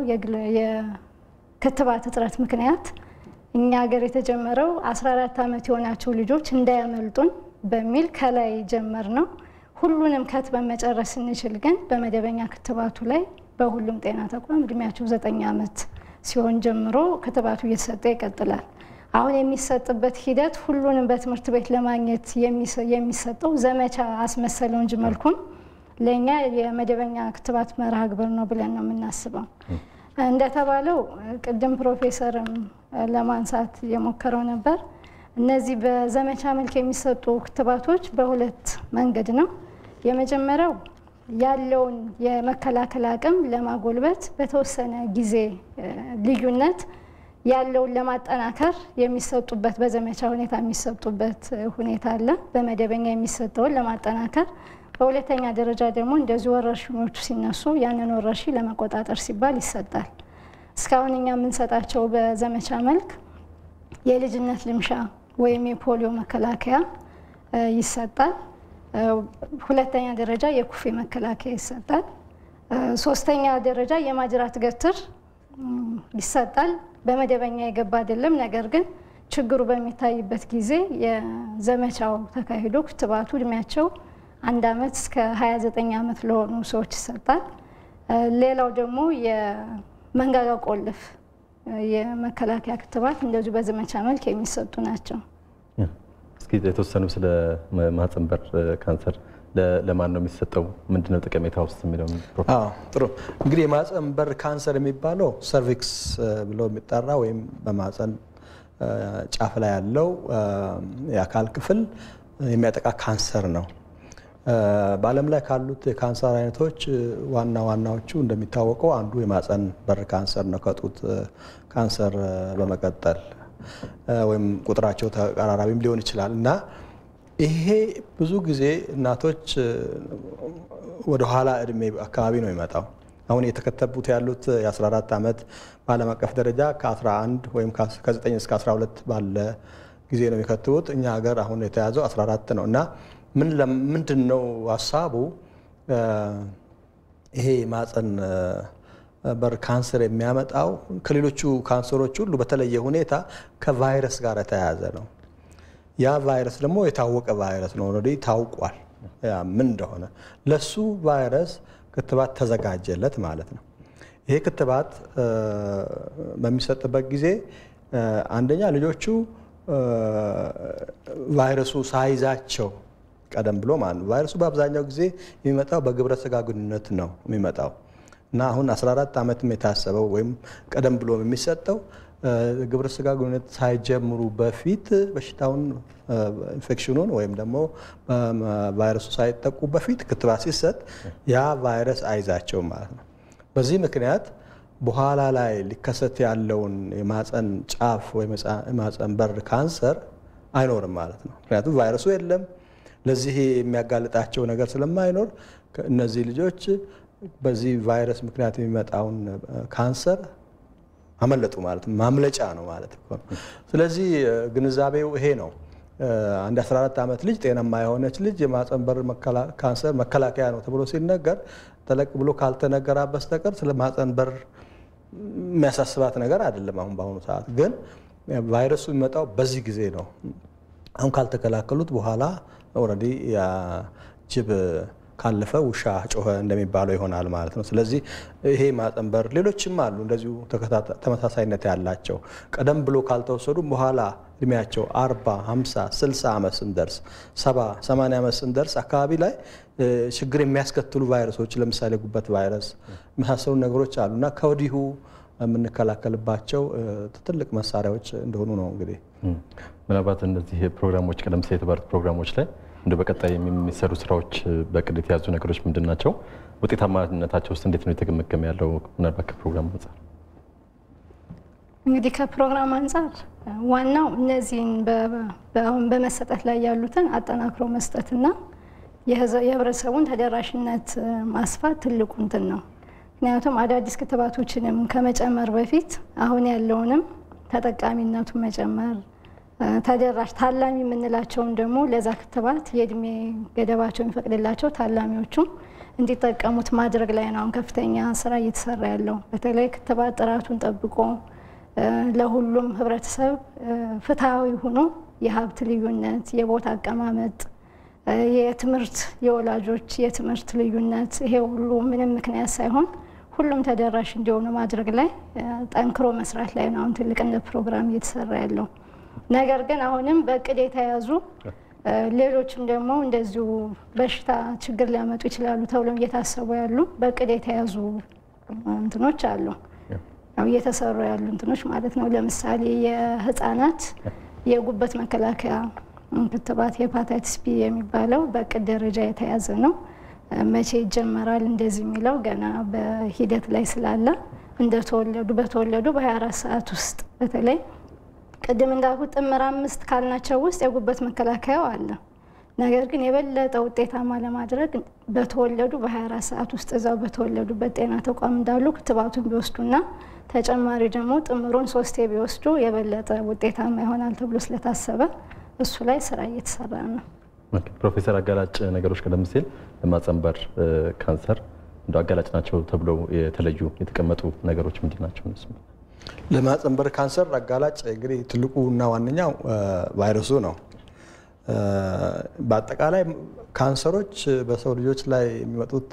የክትባት እጥረት ምክንያት እኛ ሀገር የተጀመረው 14 ዓመት የሆናቸው ልጆች እንዳያመልጡን በሚል ከላይ ጀመር ነው። ሁሉንም ከትበን መጨረስ ስንችል ግን በመደበኛ ክትባቱ ላይ በሁሉም ጤና ተቋም እድሜያቸው ዘጠኝ ዓመት ሲሆን ጀምሮ ክትባቱ እየተሰጠ ይቀጥላል። አሁን የሚሰጥበት ሂደት ሁሉንም በትምህርት ቤት ለማግኘት የሚሰጠው ዘመቻ አስመሰለው እንጂ መልኩን ለእኛ የመደበኛ ክትባት መርሃ ግብር ነው ብለን ነው የምናስበው። እንደተባለው ቅድም ፕሮፌሰርም ለማንሳት የሞከረው ነበር። እነዚህ በዘመቻ መልክ የሚሰጡ ክትባቶች በሁለት መንገድ ነው። የመጀመሪያው ያለውን የመከላከል አቅም ለማጎልበት በተወሰነ ጊዜ ልዩነት ያለውን ለማጠናከር የሚሰጡበት በዘመቻ ሁኔታ የሚሰጡበት ሁኔታ አለ። በመደበኛ የሚሰጠውን ለማጠናከር፣ በሁለተኛ ደረጃ ደግሞ እንደዚህ ወረርሽኞቹ ሲነሱ ያንን ወረርሽኝ ለመቆጣጠር ሲባል ይሰጣል። እስካሁን እኛ የምንሰጣቸው በዘመቻ መልክ የልጅነት ልምሻ ወይም የፖሊዮ መከላከያ ይሰጣል። ሁለተኛ ደረጃ የኩፌ መከላከያ ይሰጣል። ሶስተኛ ደረጃ የማጅራት ገትር ይሰጣል። በመደበኛ የገባ አይደለም። ነገር ግን ችግሩ በሚታይበት ጊዜ የዘመቻው ተካሂዶ ክትባቱ እድሜያቸው አንድ ዓመት እስከ 29 ዓመት ለሆኑ ሰዎች ይሰጣል። ሌላው ደግሞ የመንጋጋ ቆልፍ የመከላከያ ክትባት እንደዚሁ በዘመቻ መልክ የሚሰጡ ናቸው። እስኪ የተወሰኑ ስለ ማህፀን በር ካንሰር ለማን ነው የሚሰጠው? ምንድነው ጠቀሜታ ውስጥ የሚለው ጥሩ እንግዲህ የማህፀን በር ካንሰር የሚባለው ሰርቪክስ ብሎ የሚጠራ ወይም በማህፀን ጫፍ ላይ ያለው የአካል ክፍል የሚያጠቃ ካንሰር ነው። በዓለም ላይ ካሉት የካንሰር አይነቶች ዋና ዋናዎቹ እንደሚታወቀው አንዱ የማህፀን በር ካንሰር ነው፣ ከጡት ካንሰር በመቀጠል ወይም ቁጥራቸው ተቀራራቢም ሊሆን ይችላል እና ይሄ ብዙ ጊዜ እናቶች ወደ ኋላ እድሜ አካባቢ ነው የሚመጣው። አሁን የተከተቡት ያሉት የ14 ዓመት በዓለም አቀፍ ደረጃ ከ11 ወይም ከ9 እስከ 12 ባለ ጊዜ ነው የሚከትቡት። እኛ ሀገር አሁን የተያዘው 14 ነው እና ምንድን ነው ሀሳቡ? ይሄ ማፀን በር ካንሰር የሚያመጣው ከሌሎቹ ካንሰሮች ሁሉ በተለየ ሁኔታ ከቫይረስ ጋር የተያያዘ ነው። ያ ቫይረስ ደግሞ የታወቀ ቫይረስ ነው። ኦልሬዲ ታውቋል ምን እንደሆነ። ለሱ ቫይረስ ክትባት ተዘጋጀለት ማለት ነው። ይሄ ክትባት በሚሰጥበት ጊዜ አንደኛ ልጆቹ ቫይረሱ ሳይዛቸው ቀደም ብሎ ማለት ነው። ቫይረሱ በአብዛኛው ጊዜ የሚመጣው በግብረ ስጋ ግንኙነት ነው የሚመጣው እና አሁን 14 ዓመትም የታሰበው ወይም ቀደም ብሎ የሚሰጠው ግብረ ስጋ ግንኙነት ሳይጀምሩ በፊት በሽታውን ኢንፌክሽኑን ወይም ደግሞ ቫይረሱ ሳይጠቁ በፊት ክትባት ሲሰጥ ያ ቫይረስ አይዛቸውም ማለት ነው። በዚህ ምክንያት በኋላ ላይ ሊከሰት ያለውን የማፀን ጫፍ ወይም የማፀን በር ካንሰር አይኖርም ማለት ነው። ምክንያቱም ቫይረሱ የለም። ለዚህ የሚያጋልጣቸው ነገር ስለማይኖር እነዚህ ልጆች በዚህ ቫይረስ ምክንያት የሚመጣውን ካንሰር አመለጡ ማለት ነው። ማምለጫ ነው ማለት ነው። ስለዚህ ግንዛቤው ይሄ ነው። አንድ 14 ዓመት ልጅ ጤናማ የሆነች ልጅ የማፀን በር ካንሰር መከላከያ ነው ተብሎ ሲነገር ጠለቅ ብሎ ካልተነገራ በስተቀር ስለ ማፀን በር የሚያሳስባት ነገር አይደለም። አሁን በአሁኑ ሰዓት ግን ቫይረሱ የሚመጣው በዚህ ጊዜ ነው። አሁን ካልተከላከሉት በኋላ ኦልሬዲ ጅብ ካለፈ ውሻ ጮኸ እንደሚባለው ይሆናል ማለት ነው። ስለዚህ ይሄ ማፀን በር ሌሎችም አሉ እንደዚሁ ተመሳሳይነት ያላቸው ቀደም ብሎ ካልተወሰዱ በኋላ እድሜያቸው አርባ ሃምሳ ስልሳ ዓመት ስንደርስ ሰባ ሰማንያ ዓመት ስንደርስ አካባቢ ላይ ችግር የሚያስከትሉ ቫይረሶች ለምሳሌ ጉበት ቫይረስ የመሳሰሉ ነገሮች አሉ እና ከወዲሁ የምንከላከልባቸው ትልቅ መሳሪያዎች እንደሆኑ ነው እንግዲህ ምናልባት እነዚህ ፕሮግራሞች ቀደም ሲል የተባሉት ፕሮግራሞች ላይ እንደ በቀጣይ የሚሰሩ ስራዎች በቅድ የተያዙ ነገሮች ምንድን ናቸው? ውጤታማነታቸው ውስጥ እንዴት ነው የተገመገመ ያለው? ምናልባት ከፕሮግራም አንጻር እንግዲህ ከፕሮግራም አንጻር ዋናው እነዚህን አሁን በመሰጠት ላይ ያሉትን አጠናክሮ መስጠትና የህብረተሰቡን ተደራሽነት ማስፋት ትልቁ እንትን ነው። ምክንያቱም አዳዲስ ክትባቶችንም ከመጨመር በፊት አሁን ያለውንም ተጠቃሚነቱን መጨመር ተደራሽ ታላሚ የምንላቸውን ደግሞ ለዛ ክትባት የእድሜ ገደባቸው የሚፈቅድላቸው ታላሚዎቹም እንዲጠቀሙት ማድረግ ላይ ነው አሁን ከፍተኛ ስራ እየተሰራ ያለው። በተለይ ክትባት ጥራቱን ጠብቆ ለሁሉም ህብረተሰብ ፍትሐዊ ሆኖ የሀብት ልዩነት፣ የቦታ አቀማመጥ፣ የትምህርት የወላጆች የትምህርት ልዩነት ይሄ ሁሉ ምንም ምክንያት ሳይሆን ሁሉም ተደራሽ እንዲሆኑ ማድረግ ላይ ጠንክሮ መስራት ላይ ነው አሁን ትልቅ እንደ ፕሮግራም እየተሰራ ያለው። ነገር ግን አሁንም በእቅድ የተያዙ ሌሎችም ደግሞ እንደዚሁ በሽታ ችግር ሊያመጡ ይችላሉ ተብለው እየታሰቡ ያሉ በእቅድ የተያዙ እንትኖች አሉ፣ እየተሰሩ ያሉ እንትኖች ማለት ነው። ለምሳሌ የህፃናት የጉበት መከላከያ ክትባት ሄፓታይትስ ቢ የሚባለው በእቅድ ደረጃ የተያዘ ነው። መቼ ይጀመራል እንደዚህ የሚለው ገና በሂደት ላይ ስላለ እንደተወለዱ በተወለዱ በ24 ሰዓት ውስጥ በተለይ ቅድም እንዳልኩት ጥምር አምስት ካልናቸው ውስጥ የጉበት መከላከያው አለ። ነገር ግን የበለጠ ውጤታማ ለማድረግ በተወለዱ በ24 ሰዓት ውስጥ እዛው በተወለዱበት ጤና ተቋም እንዳሉ ክትባቱን ቢወስዱና ተጨማሪ ደግሞ ጥምሩን ሶስቴ ቢወስዱ የበለጠ ውጤታማ ይሆናል ተብሎ ስለታሰበ እሱ ላይ ስራ እየተሰራ ነው። ፕሮፌሰር አጋላጭ ነገሮች ቀደም ሲል ለማፀን በር ካንሰር እንደ አጋላጭ ናቸው ተብለው የተለዩ የተቀመጡ ነገሮች ምንድን ናቸው? እነሱ ለማፀን በር ካንሰር አጋላጭ እንግዲህ ትልቁ እና ዋነኛው ቫይረሱ ነው። በአጠቃላይ ካንሰሮች በሰው ልጆች ላይ የሚመጡት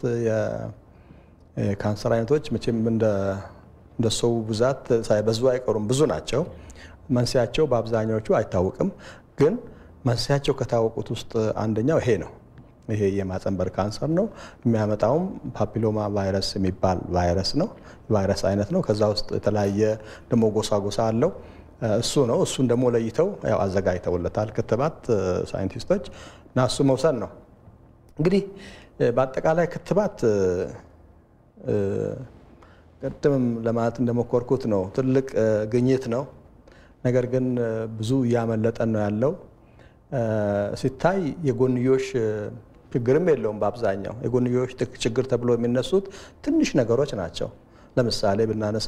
የካንሰር አይነቶች መቼም እንደ ሰው ብዛት ሳይበዙ አይቀሩም፣ ብዙ ናቸው። መንስያቸው በአብዛኛዎቹ አይታወቅም፣ ግን መንስያቸው ከታወቁት ውስጥ አንደኛው ይሄ ነው። ይሄ የማህጸን በር ካንሰር ነው። የሚያመጣውም ፓፒሎማ ቫይረስ የሚባል ቫይረስ ነው፣ ቫይረስ አይነት ነው። ከዛ ውስጥ የተለያየ ደግሞ ጎሳ ጎሳ አለው። እሱ ነው። እሱን ደግሞ ለይተው ያው አዘጋጅተውለታል ክትባት ሳይንቲስቶች እና እሱ መውሰድ ነው። እንግዲህ በአጠቃላይ ክትባት ቅድምም ለማለት እንደሞከርኩት ነው፣ ትልቅ ግኝት ነው። ነገር ግን ብዙ እያመለጠን ነው ያለው። ሲታይ የጎንዮሽ ችግርም የለውም። በአብዛኛው የጎንዮሽ ችግር ተብሎ የሚነሱት ትንሽ ነገሮች ናቸው። ለምሳሌ ብናነሳ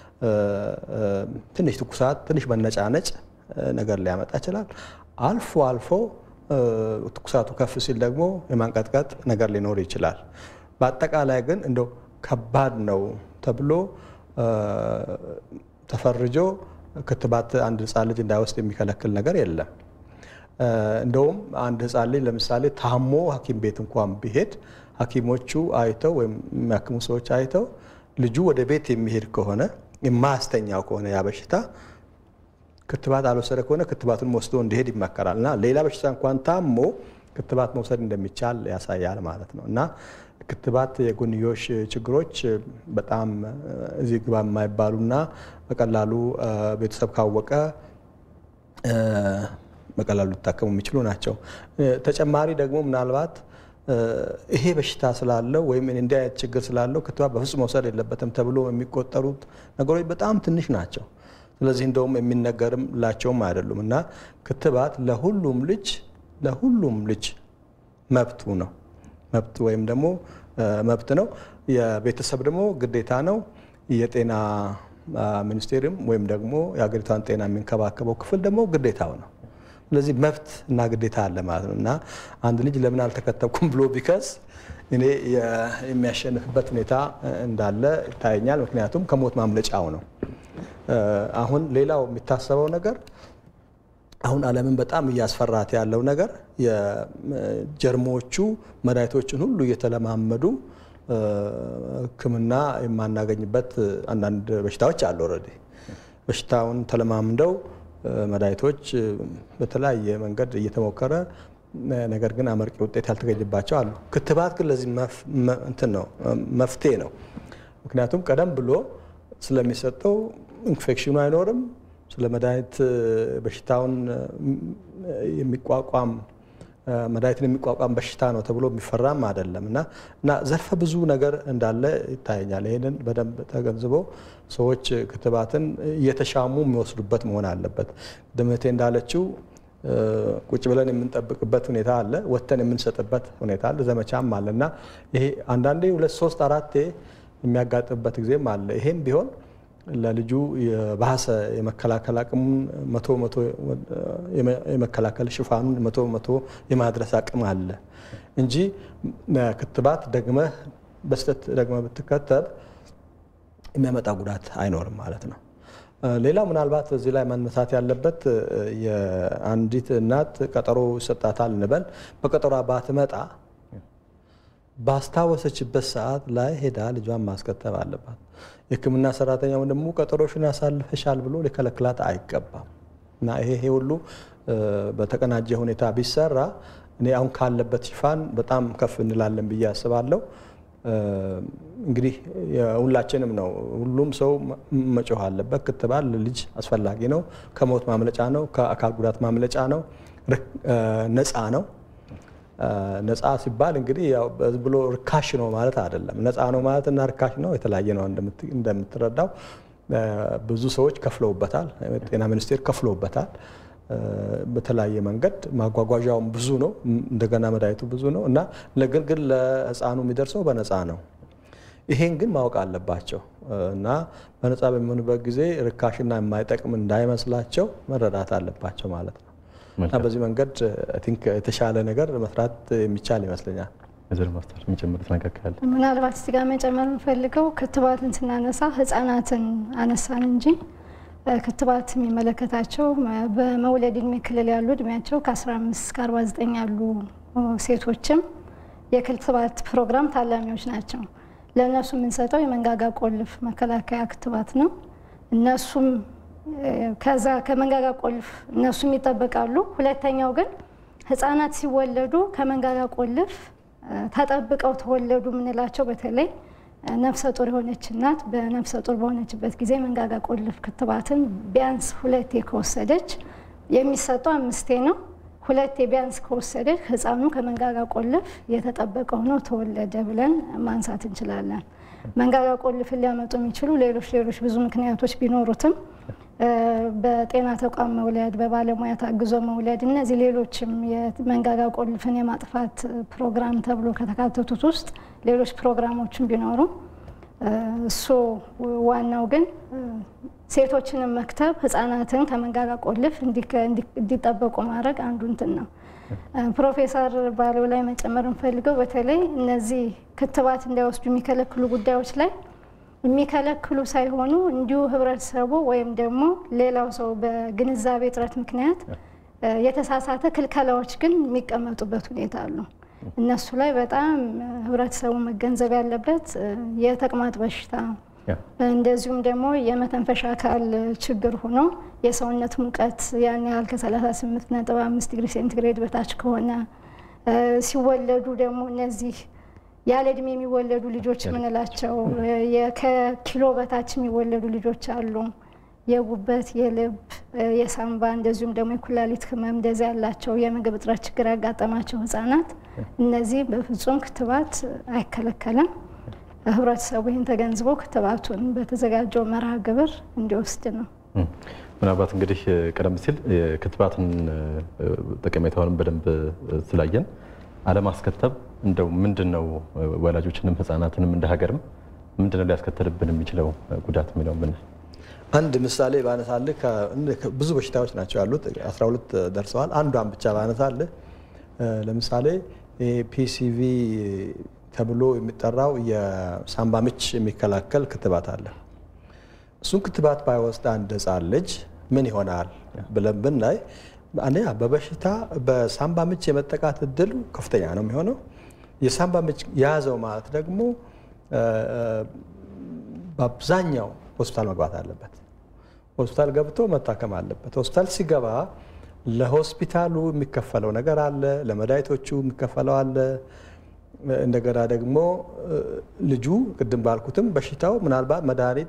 ትንሽ ትኩሳት፣ ትንሽ መነጫነጭ ነገር ሊያመጣ ይችላል። አልፎ አልፎ ትኩሳቱ ከፍ ሲል ደግሞ የማንቀጥቀጥ ነገር ሊኖር ይችላል። በአጠቃላይ ግን እንደው ከባድ ነው ተብሎ ተፈርጆ ክትባት አንድ ሕፃን ልጅ እንዳይወስድ የሚከለክል ነገር የለም። እንደውም አንድ ሕፃን ልጅ ለምሳሌ ታሞ ሐኪም ቤት እንኳን ቢሄድ ሐኪሞቹ አይተው ወይም የሚያክሙ ሰዎች አይተው ልጁ ወደ ቤት የሚሄድ ከሆነ የማያስተኛው ከሆነ ያ በሽታ ክትባት አልወሰደ ከሆነ ክትባቱን ወስዶ እንዲሄድ ይመከራል እና ሌላ በሽታ እንኳን ታሞ ክትባት መውሰድ እንደሚቻል ያሳያል ማለት ነው እና ክትባት የጎንዮሽ ችግሮች በጣም እዚህ ግባ የማይባሉና በቀላሉ ቤተሰብ ካወቀ በቀላሉ ሊታከሙ የሚችሉ ናቸው። ተጨማሪ ደግሞ ምናልባት ይሄ በሽታ ስላለው ወይም እንዲህ አይነት ችግር ስላለው ክትባት በፍጹም መውሰድ የለበትም ተብሎ የሚቆጠሩት ነገሮች በጣም ትንሽ ናቸው። ስለዚህ እንደውም የሚነገርም ላቸውም አይደሉም እና ክትባት ለሁሉም ልጅ ለሁሉም ልጅ መብቱ ነው መብት ወይም ደግሞ መብት ነው። የቤተሰብ ደግሞ ግዴታ ነው። የጤና ሚኒስቴርም ወይም ደግሞ የሀገሪቷን ጤና የሚንከባከበው ክፍል ደግሞ ግዴታው ነው። ስለዚህ መብት እና ግዴታ አለ ማለት ነው እና አንድ ልጅ ለምን አልተከተብኩም ብሎ ቢከስ እኔ የሚያሸንፍበት ሁኔታ እንዳለ ይታየኛል። ምክንያቱም ከሞት ማምለጫው ነው። አሁን ሌላው የሚታሰበው ነገር አሁን ዓለምን በጣም እያስፈራት ያለው ነገር የጀርሞቹ መድኃኒቶችን ሁሉ እየተለማመዱ ሕክምና የማናገኝበት አንዳንድ በሽታዎች አሉ። ኦልሬዲ በሽታውን ተለማምደው መድኃኒቶች በተለያየ መንገድ እየተሞከረ ነገር ግን አመርቂ ውጤት ያልተገኘባቸው አሉ። ክትባት ግን ለዚህ እንትን ነው መፍትሄ ነው። ምክንያቱም ቀደም ብሎ ስለሚሰጠው ኢንፌክሽኑ አይኖርም ስለ መድኃኒት በሽታውን የሚቋቋም መድኃኒትን የሚቋቋም በሽታ ነው ተብሎ የሚፈራም አይደለም እና እና ዘርፈ ብዙ ነገር እንዳለ ይታየኛል። ይህንን በደንብ ተገንዝቦ ሰዎች ክትባትን እየተሻሙ የሚወስዱበት መሆን አለበት። ድምቴ እንዳለችው ቁጭ ብለን የምንጠብቅበት ሁኔታ አለ፣ ወጥተን የምንሰጥበት ሁኔታ አለ፣ ዘመቻም አለ እና ይሄ አንዳንዴ ሁለት ሶስት አራቴ የሚያጋጥምበት ጊዜም አለ። ይሄም ቢሆን ለልጁ የባሰ የመከላከል አቅሙን መቶ መቶ የመከላከል ሽፋኑን መቶ መቶ የማድረስ አቅም አለ እንጂ ክትባት ደግመህ በስተት ደግመህ ብትከተብ የሚያመጣ ጉዳት አይኖርም ማለት ነው። ሌላው ምናልባት እዚህ ላይ መነሳት ያለበት የአንዲት እናት ቀጠሮ ይሰጣታል እንበል። በቀጠሯ ባትመጣ ባስታወሰችበት ሰዓት ላይ ሄዳ ልጇን ማስከተብ አለባት። የሕክምና ሰራተኛው ደግሞ ቀጠሮሽን ያሳልፈሻል ብሎ ሊከለክላት አይገባም እና ይሄ ይሄ ሁሉ በተቀናጀ ሁኔታ ቢሰራ እኔ አሁን ካለበት ሽፋን በጣም ከፍ እንላለን ብዬ አስባለሁ። እንግዲህ ሁላችንም ነው፣ ሁሉም ሰው መጮህ አለበት። ክትባት ለልጅ አስፈላጊ ነው። ከሞት ማምለጫ ነው። ከአካል ጉዳት ማምለጫ ነው። ነፃ ነው። ነፃ ሲባል እንግዲህ ያው ብሎ ርካሽ ነው ማለት አይደለም። ነፃ ነው ማለት እና ርካሽ ነው የተለያየ ነው። እንደምትረዳው ብዙ ሰዎች ከፍለውበታል። ጤና ሚኒስቴር ከፍለውበታል። በተለያየ መንገድ ማጓጓዣውም ብዙ ነው። እንደገና መድኃኒቱ ብዙ ነው እና ነገር ግን ለሕፃኑ የሚደርሰው በነፃ ነው። ይሄን ግን ማወቅ አለባቸው እና በነፃ በሚሆንበት ጊዜ ርካሽና የማይጠቅም እንዳይመስላቸው መረዳት አለባቸው ማለት ነው። እና በዚህ መንገድ ቲንክ የተሻለ ነገር መስራት የሚቻል ይመስለኛል። ወይዘሮ ማስተር የሚጨምሩት ነገር ካለ ምናልባት እዚህ ጋር መጨመር የምፈልገው ክትባትን ስናነሳ ህጻናትን አነሳን እንጂ ክትባት የሚመለከታቸው በመውለድ እድሜ ክልል ያሉ እድሜያቸው ከ15 እስከ 49 ያሉ ሴቶችም የክትባት ፕሮግራም ታላሚዎች ናቸው። ለእነሱ የምንሰጠው የመንጋጋ ቆልፍ መከላከያ ክትባት ነው። እነሱም ከዛ ከመንጋጋ ቆልፍ እነሱም ይጠበቃሉ። ሁለተኛው ግን ህጻናት ሲወለዱ ከመንጋጋ ቆልፍ ተጠብቀው ተወለዱ የምንላቸው በተለይ ነፍሰ ጡር የሆነች እናት በነፍሰ ጡር በሆነችበት ጊዜ መንጋጋ ቆልፍ ክትባትን ቢያንስ ሁለቴ ከወሰደች የሚሰጠው አምስቴ ነው። ሁለቴ ቢያንስ ከወሰደች ህፃኑ ከመንጋጋ ቆልፍ የተጠበቀ ሆኖ ተወለደ ብለን ማንሳት እንችላለን። መንጋጋ ቆልፍን ሊያመጡ የሚችሉ ሌሎች ሌሎች ብዙ ምክንያቶች ቢኖሩትም በጤና ተቋም መውለድ፣ በባለሙያ ታግዞ መውለድ፣ እነዚህ ሌሎችም የመንጋጋ ቆልፍን የማጥፋት ፕሮግራም ተብሎ ከተካተቱት ውስጥ ሌሎች ፕሮግራሞችን ቢኖሩ እሱ ዋናው ግን ሴቶችንም መክተብ ህጻናትን ከመንጋጋ ቆልፍ እንዲጠበቁ ማድረግ አንዱ እንትን ነው። ፕሮፌሰር ባለው ላይ መጨመር እንፈልገው በተለይ እነዚህ ክትባት እንዳይወስዱ የሚከለክሉ ጉዳዮች ላይ የሚከለክሉ ሳይሆኑ እንዲሁ ህብረተሰቡ ወይም ደግሞ ሌላው ሰው በግንዛቤ እጥረት ምክንያት የተሳሳተ ክልከላዎች ግን የሚቀመጡበት ሁኔታ አሉ። እነሱ ላይ በጣም ህብረተሰቡ መገንዘብ ያለበት የተቅማጥ በሽታ እንደዚሁም ደግሞ የመተንፈሻ አካል ችግር ሆኖ የሰውነት ሙቀት ያን ያህል ከ38 ነጥብ 5 ዲግሪ ሴንቲግሬድ በታች ከሆነ ሲወለዱ ደግሞ እነዚህ ያለ እድሜ የሚወለዱ ልጆች የምንላቸው ከኪሎ በታች የሚወለዱ ልጆች አሉ። የጉበት፣ የልብ፣ የሳምባ እንደዚሁም ደግሞ የኩላሊት ህመም እንደዚህ ያላቸው የምግብ እጥረት ችግር ያጋጠማቸው ህጻናት እነዚህ በፍጹም ክትባት አይከለከልም። ህብረተሰቡ ይህን ተገንዝቦ ክትባቱን በተዘጋጀው መርሃ ግብር እንዲወስድ ነው። ምናልባት እንግዲህ ቀደም ሲል ክትባትን ጠቀሜታውንም በደንብ ስላየን አለማስከተብ እንደው ምንድን ነው ወላጆችንም ህጻናትንም እንደ ሀገርም ምንድን ነው ሊያስከተልብን የሚችለው ጉዳት የሚለው ምን አንድ ምሳሌ ባነሳልህ ብዙ በሽታዎች ናቸው ያሉት፣ 12 ደርሰዋል። አንዷን ብቻ ባነሳልህ ለምሳሌ ፒሲቪ ተብሎ የሚጠራው የሳምባ ምች የሚከላከል ክትባት አለ። እሱን ክትባት ባይወስድ አንድ ህፃን ልጅ ምን ይሆናል ብለን ብናይ አንደኛ በበሽታ በሳምባ ምች የመጠቃት እድሉ ከፍተኛ ነው የሚሆነው። የሳምባ ምች የያዘው ማለት ደግሞ በአብዛኛው ሆስፒታል መግባት አለበት። ሆስፒታል ገብቶ መታከም አለበት። ሆስፒታል ሲገባ ለሆስፒታሉ የሚከፈለው ነገር አለ፣ ለመድኃኒቶቹ የሚከፈለው አለ። እንደገና ደግሞ ልጁ ቅድም ባልኩትም በሽታው ምናልባት መድኃኒት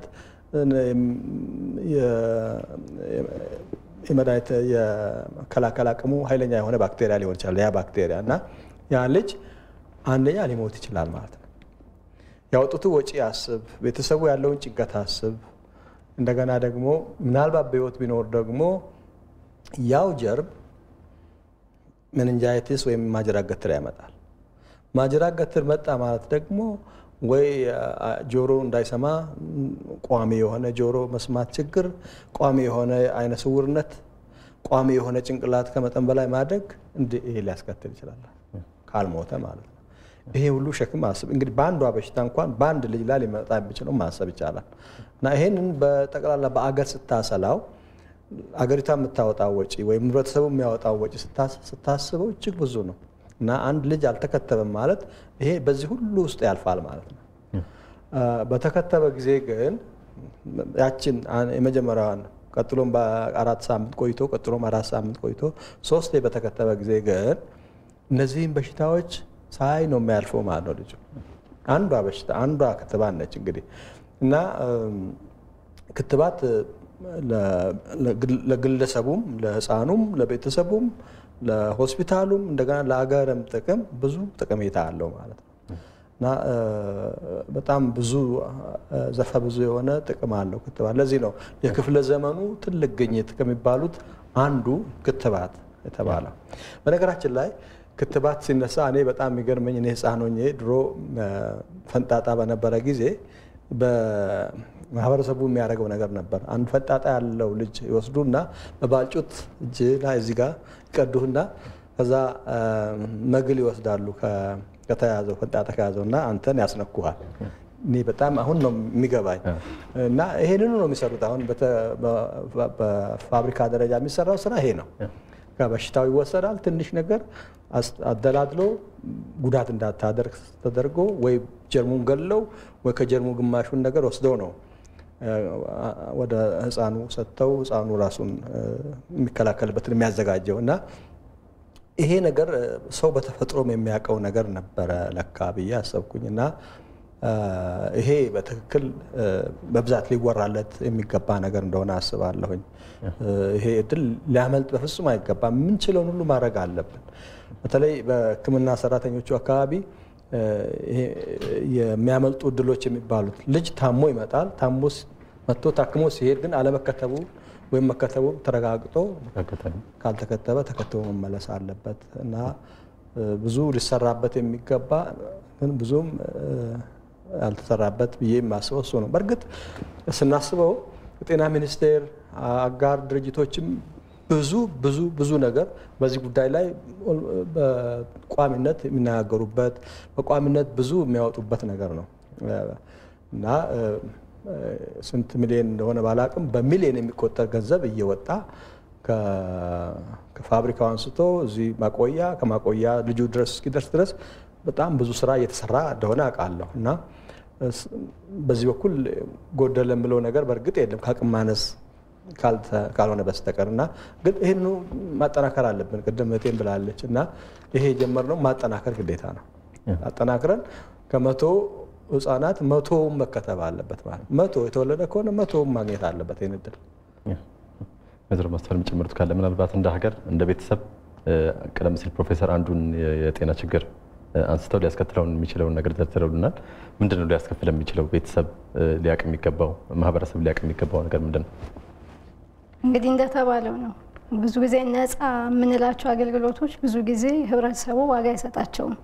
የመድኃኒት የመከላከል አቅሙ ኃይለኛ የሆነ ባክቴሪያ ሊሆን ይችላል። ያ ባክቴሪያ እና ያ ልጅ አንደኛ ሊሞት ይችላል ማለት ነው። ያወጡት ወጪ አስብ፣ ቤተሰቡ ያለውን ጭንቀት አስብ። እንደገና ደግሞ ምናልባት በህይወት ቢኖር ደግሞ ያው ጀርም መንንጃይቲስ ወይም ማጅራት ገትር ያመጣል። ማጅራት ገትር መጣ ማለት ደግሞ ወይ ጆሮ እንዳይሰማ ቋሚ የሆነ ጆሮ መስማት ችግር፣ ቋሚ የሆነ አይነ ስውርነት፣ ቋሚ የሆነ ጭንቅላት ከመጠን በላይ ማደግ ይሄ ሊያስከትል ይችላል ካልሞተ ማለት ነው። ይሄ ሁሉ ሸክም አስብ እንግዲህ በአንዷ በሽታ እንኳን በአንድ ልጅ ላይ ሊመጣ የሚችለው ማሰብ ይቻላል። እና ይሄንን በጠቅላላ በአገር ስታሰላው አገሪቷ የምታወጣው ወጪ ወይም ህብረተሰቡ የሚያወጣው ወጪ ስታስበው እጅግ ብዙ ነው። እና አንድ ልጅ አልተከተበም ማለት ይሄ በዚህ ሁሉ ውስጥ ያልፋል ማለት ነው። በተከተበ ጊዜ ግን ያችን የመጀመሪያዋን ቀጥሎም በአራት ሳምንት ቆይቶ ቀጥሎም አራት ሳምንት ቆይቶ ሶስቴ በተከተበ ጊዜ ግን እነዚህም በሽታዎች ሳይ ነው የሚያልፈው ማለት ነው ልጁ። አንዷ በሽታ አንዷ ክትባት ነች እንግዲህ እና ክትባት ለግለሰቡም፣ ለህፃኑም፣ ለቤተሰቡም፣ ለሆስፒታሉም እንደገና ለሀገርም ጥቅም ብዙ ጠቀሜታ አለው ማለት ነው እና በጣም ብዙ ዘርፈ ብዙ የሆነ ጥቅም አለው ክትባት። ለዚህ ነው የክፍለ ዘመኑ ትልቅ ግኝት ከሚባሉት አንዱ ክትባት የተባለው። በነገራችን ላይ ክትባት ሲነሳ እኔ በጣም የሚገርመኝ እኔ ህፃን ሆኜ ድሮ ፈንጣጣ በነበረ ጊዜ በማህበረሰቡ የሚያደርገው ነገር ነበር። አንድ ፈንጣጣ ያለው ልጅ ይወስዱና በባልጩት እጅ ላይ እዚህ ጋር ይቀዱህና ከዛ መግል ይወስዳሉ ከተያዘው ፈንጣጣ ከያዘው እና አንተን ያስነኩሃል። እኔ በጣም አሁን ነው የሚገባኝ እና ይሄንኑ ነው የሚሰሩት። አሁን በፋብሪካ ደረጃ የሚሰራው ስራ ይሄ ነው። በሽታው ይወሰዳል። ትንሽ ነገር አደላድሎ ጉዳት እንዳታደርግ ተደርጎ ወይ ጀርሙን ገለው ወይ ከጀርሙ ግማሹን ነገር ወስደው ነው ወደ ህፃኑ ሰጥተው ህፃኑ ራሱን የሚከላከልበትን የሚያዘጋጀው እና ይሄ ነገር ሰው በተፈጥሮም የሚያውቀው ነገር ነበረ ለካ ብዬ አሰብኩኝ እና ይሄ በትክክል በብዛት ሊወራለት የሚገባ ነገር እንደሆነ አስባለሁኝ። ይሄ እድል ሊያመልጥ በፍጹም አይገባም። የምንችለውን ሁሉ ማድረግ አለብን። በተለይ በሕክምና ሰራተኞቹ አካባቢ የሚያመልጡ እድሎች የሚባሉት ልጅ ታሞ ይመጣል። ታሞ መጥቶ ታክሞ ሲሄድ ግን አለመከተቡ ወይም መከተቡ ተረጋግጦ ካልተከተበ ተከትቦ መመለስ አለበት እና ብዙ ሊሰራበት የሚገባ ግን ብዙም ያልተሰራበት ብዬ የማስበው እሱ ነው። በእርግጥ ስናስበው የጤና ሚኒስቴር አጋር ድርጅቶችም ብዙ ብዙ ብዙ ነገር በዚህ ጉዳይ ላይ በቋሚነት የሚነጋገሩበት በቋሚነት ብዙ የሚያወጡበት ነገር ነው እና ስንት ሚሊዮን እንደሆነ ባላቅም በሚሊዮን የሚቆጠር ገንዘብ እየወጣ ከፋብሪካው አንስቶ እዚህ ማቆያ ከማቆያ ልጁ ድረስ እስኪደርስ ድረስ በጣም ብዙ ስራ እየተሰራ እንደሆነ አውቃለሁ እና በዚህ በኩል ጎደለ የምለው ነገር በእርግጥ የለም ከአቅም ማነስ ካልሆነ በስተቀር እና ግን ይህንኑ ማጠናከር አለብን። ቅድም እህቴም ብላለች እና ይሄ የጀመርነው ማጠናከር ግዴታ ነው። አጠናክረን ከመቶ ህጻናት መቶውም መከተብ አለበት ማለት መቶ የተወለደ ከሆነ መቶውም ማግኘት አለበት ይህን እድል። ወይዘሮ ማስተዋል የሚጨምሩት ካለ ምናልባት እንደ ሀገር እንደ ቤተሰብ ቀደም ሲል ፕሮፌሰር አንዱን የጤና ችግር አንስተው ሊያስከትለውን የሚችለውን ነገር ዘርዝረውልናል። ምንድን ነው ሊያስከፍል የሚችለው? ቤተሰብ ሊያውቅ የሚገባው ማህበረሰብ ሊያውቅ የሚገባው ነገር ምንድን ነው? እንግዲህ እንደተባለው ነው። ብዙ ጊዜ ነፃ የምንላቸው አገልግሎቶች ብዙ ጊዜ ህብረተሰቡ ዋጋ አይሰጣቸውም።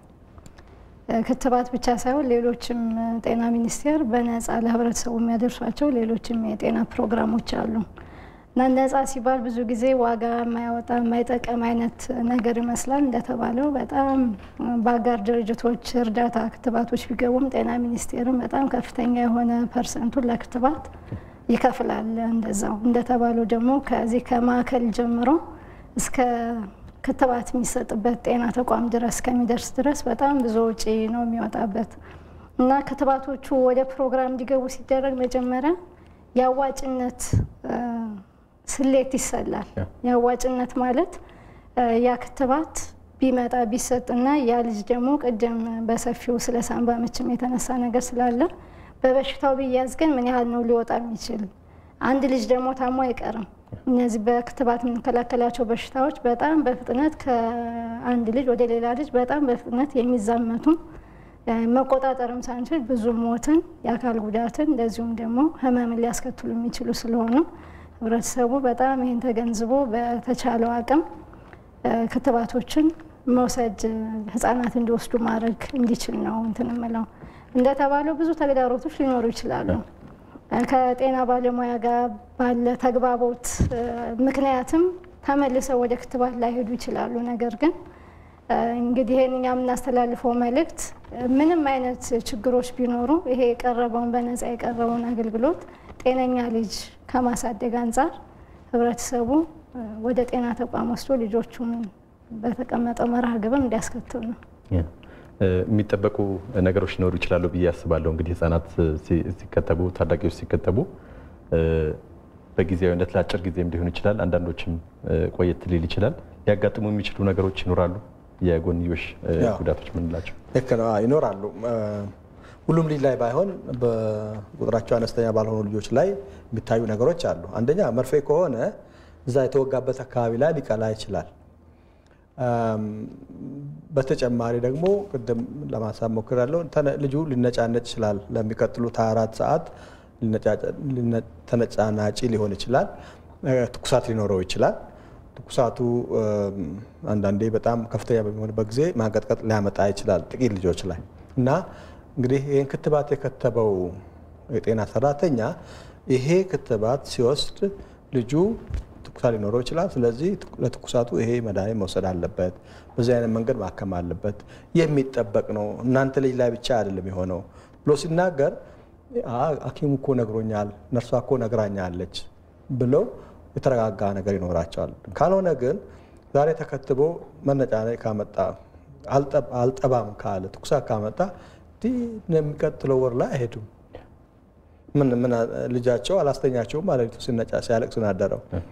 ክትባት ብቻ ሳይሆን ሌሎችም ጤና ሚኒስቴር በነፃ ለህብረተሰቡ የሚያደርሷቸው ሌሎችም የጤና ፕሮግራሞች አሉ እና ነፃ ሲባል ብዙ ጊዜ ዋጋ የማያወጣ የማይጠቀም አይነት ነገር ይመስላል። እንደተባለው በጣም በአጋር ድርጅቶች እርዳታ ክትባቶች ቢገቡም ጤና ሚኒስቴርም በጣም ከፍተኛ የሆነ ፐርሰንቱን ለክትባት ይከፍላል። እንደዛው እንደተባለው ደግሞ ከዚህ ከማዕከል ጀምሮ እስከ ክትባት የሚሰጥበት ጤና ተቋም ድረስ ከሚደርስ ድረስ በጣም ብዙ ወጪ ነው የሚወጣበት እና ክትባቶቹ ወደ ፕሮግራም እንዲገቡ ሲደረግ መጀመሪያ የአዋጭነት ስሌት ይሰላል። የአዋጭነት ማለት ያ ክትባት ቢመጣ ቢሰጥና ያ ልጅ ደግሞ ቅድም በሰፊው ስለ ሳምባ ምችም የተነሳ ነገር ስላለ በበሽታው ቢያዝ ግን ምን ያህል ነው ሊወጣ የሚችል? አንድ ልጅ ደግሞ ታሞ አይቀርም። እነዚህ በክትባት የምንከላከላቸው በሽታዎች በጣም በፍጥነት ከአንድ ልጅ ወደ ሌላ ልጅ በጣም በፍጥነት የሚዛመቱ መቆጣጠርም ሳንችል ብዙ ሞትን፣ የአካል ጉዳትን እንደዚሁም ደግሞ ሕመምን ሊያስከትሉ የሚችሉ ስለሆኑ ህብረተሰቡ በጣም ይህን ተገንዝቦ በተቻለው አቅም ክትባቶችን መውሰድ ህጻናት እንዲወስዱ ማድረግ እንዲችል ነው እንትን እምለው። እንደተባለው ብዙ ተግዳሮቶች ሊኖሩ ይችላሉ። ከጤና ባለሙያ ጋር ባለ ተግባቦት ምክንያትም ተመልሰው ወደ ክትባት ላይሄዱ ይችላሉ። ነገር ግን እንግዲህ ይህን እኛ የምናስተላልፈው መልእክት ምንም አይነት ችግሮች ቢኖሩ ይሄ የቀረበውን በነፃ የቀረበውን አገልግሎት ጤነኛ ልጅ ከማሳደግ አንጻር ህብረተሰቡ ወደ ጤና ተቋም ወስዶ ልጆቹን በተቀመጠው መርሃ ግብር እንዲያስከትብ ነው። የሚጠበቁ ነገሮች ሊኖሩ ይችላሉ ብዬ አስባለሁ። እንግዲህ ህጻናት ሲከተቡ፣ ታዳጊዎች ሲከተቡ በጊዜያዊነት ለአጭር ጊዜም ሊሆን ይችላል፣ አንዳንዶችም ቆየት ሊል ይችላል። ሊያጋጥሙ የሚችሉ ነገሮች ይኖራሉ። የጎንዮሽ ጉዳቶች ምንላቸው ልክ ነው ይኖራሉ። ሁሉም ልጅ ላይ ባይሆን በቁጥራቸው አነስተኛ ባልሆኑ ልጆች ላይ የሚታዩ ነገሮች አሉ። አንደኛ መርፌ ከሆነ እዛ የተወጋበት አካባቢ ላይ ሊቀላ ይችላል። በተጨማሪ ደግሞ ቅድም ለማሳብ ሞክሬያለሁ፣ ልጁ ሊነጫነጭ ይችላል። ለሚቀጥሉት 24 ሰዓት ተነጫናጪ ሊሆን ይችላል። ትኩሳት ሊኖረው ይችላል። ትኩሳቱ አንዳንዴ በጣም ከፍተኛ በሚሆንበት ጊዜ ማንቀጥቀጥ ሊያመጣ ይችላል ጥቂት ልጆች ላይ እና እንግዲህ ይህን ክትባት የከተበው የጤና ሰራተኛ ይሄ ክትባት ሲወስድ ልጁ ትኩሳት ሊኖረው ይችላል። ስለዚህ ለትኩሳቱ ይሄ መድኃኒት መውሰድ አለበት፣ በዚህ አይነት መንገድ ማከም አለበት፣ የሚጠበቅ ነው። እናንተ ልጅ ላይ ብቻ አይደለም የሆነው ብሎ ሲናገር ሐኪሙ እኮ ነግሮኛል፣ ነርሷ እኮ ነግራኛለች ብለው የተረጋጋ ነገር ይኖራቸዋል። ካልሆነ ግን ዛሬ ተከትቦ መነጫነጭ ካመጣ አልጠባም ካለ ትኩሳት ካመጣ የሚቀጥለው ወር ላይ አይሄዱም። ምን ምን ልጃቸው አላስተኛቸውም ማለት ሲነጫ ሲያለቅስ ናደረው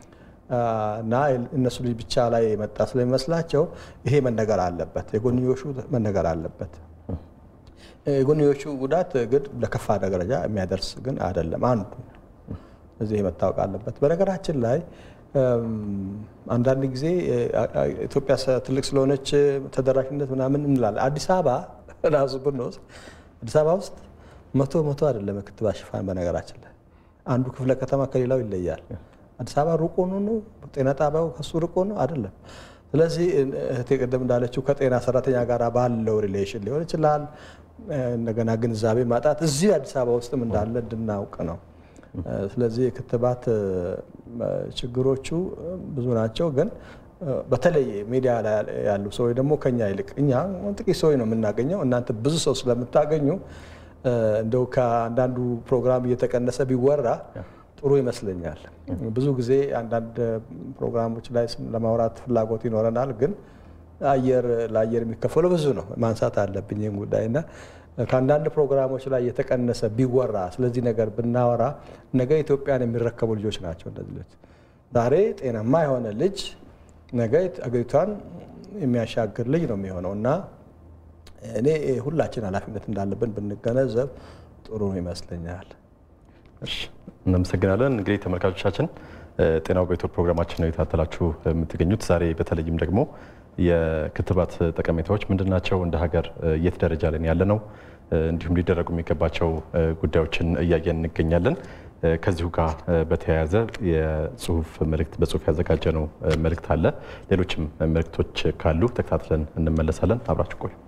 እና እነሱ ልጅ ብቻ ላይ የመጣ ስለሚመስላቸው ይሄ መነገር አለበት፣ የጎንዮሹ መነገር አለበት። የጎንዮሹ ጉዳት ግን ለከፋ ደረጃ የሚያደርስ ግን አይደለም። አንዱ እዚህ መታወቅ አለበት። በነገራችን ላይ አንዳንድ ጊዜ ኢትዮጵያ ትልቅ ስለሆነች ተደራሽነት ምናምን እንላለን። አዲስ አበባ ራሱ ብንወስድ አዲስ አበባ ውስጥ መቶ መቶ አይደለም የክትባት ሽፋን። በነገራችን ላይ አንዱ ክፍለ ከተማ ከሌላው ይለያል። አዲስ አበባ ሩቅ ሆኖ ነው ጤና ጣቢያው ከሱ ርቆ ነው አይደለም። ስለዚህ እህቴ ቅድም እንዳለችው ከጤና ሰራተኛ ጋር ባለው ሪሌሽን ሊሆን ይችላል። እንደገና ግንዛቤ ማጣት እዚህ አዲስ አበባ ውስጥም እንዳለ እንድናውቅ ነው። ስለዚህ የክትባት ችግሮቹ ብዙ ናቸው። ግን በተለይ ሚዲያ ላይ ያሉ ሰዎች ደግሞ ከኛ ይልቅ እኛ ጥቂት ሰዎች ነው የምናገኘው። እናንተ ብዙ ሰው ስለምታገኙ እንደው ከአንዳንዱ ፕሮግራም እየተቀነሰ ቢወራ ጥሩ ይመስለኛል። ብዙ ጊዜ አንዳንድ ፕሮግራሞች ላይ ለማውራት ፍላጎት ይኖረናል፣ ግን አየር ለአየር የሚከፈለው ብዙ ነው። ማንሳት አለብኝ ይህን ጉዳይና ከአንዳንድ ፕሮግራሞች ላይ የተቀነሰ ቢወራ ስለዚህ ነገር ብናወራ ነገ ኢትዮጵያን የሚረከቡ ልጆች ናቸው። እነዚህ ልጆች ዛሬ ጤናማ የሆነ ልጅ ነገ አገሪቷን የሚያሻግር ልጅ ነው የሚሆነው እና እኔ ሁላችን ኃላፊነት እንዳለብን ብንገነዘብ ጥሩ ይመስለኛል። እናመሰግናለን። እንግዲህ ተመልካቾቻችን ጤናው በኢትዮ ፕሮግራማችን ነው የታተላችሁ የምትገኙት። ዛሬ በተለይም ደግሞ የክትባት ጠቀሜታዎች ምንድን ናቸው፣ እንደ ሀገር የት ደረጃ ላይ ያለ ነው፣ እንዲሁም ሊደረጉ የሚገባቸው ጉዳዮችን እያየን እንገኛለን። ከዚሁ ጋር በተያያዘ የጽሁፍ መልእክት በጽሁፍ ያዘጋጀ ነው መልእክት አለ። ሌሎችም መልእክቶች ካሉ ተከታትለን እንመለሳለን። አብራችሁ ቆዩ።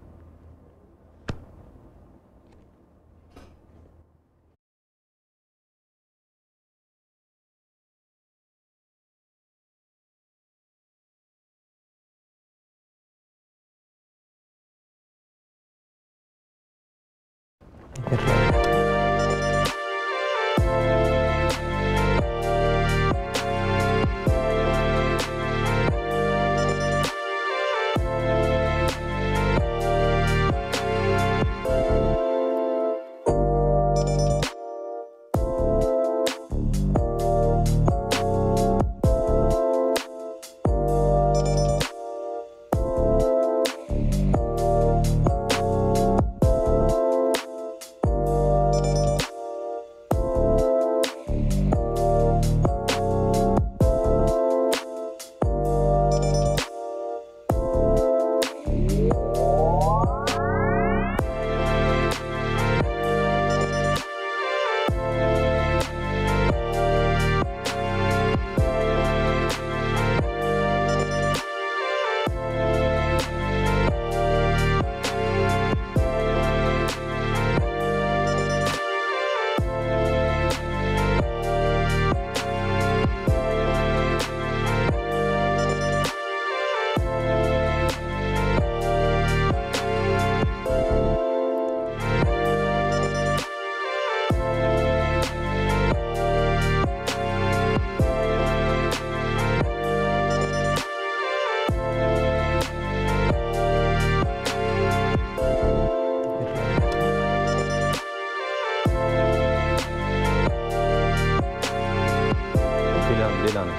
ሌላ ነው።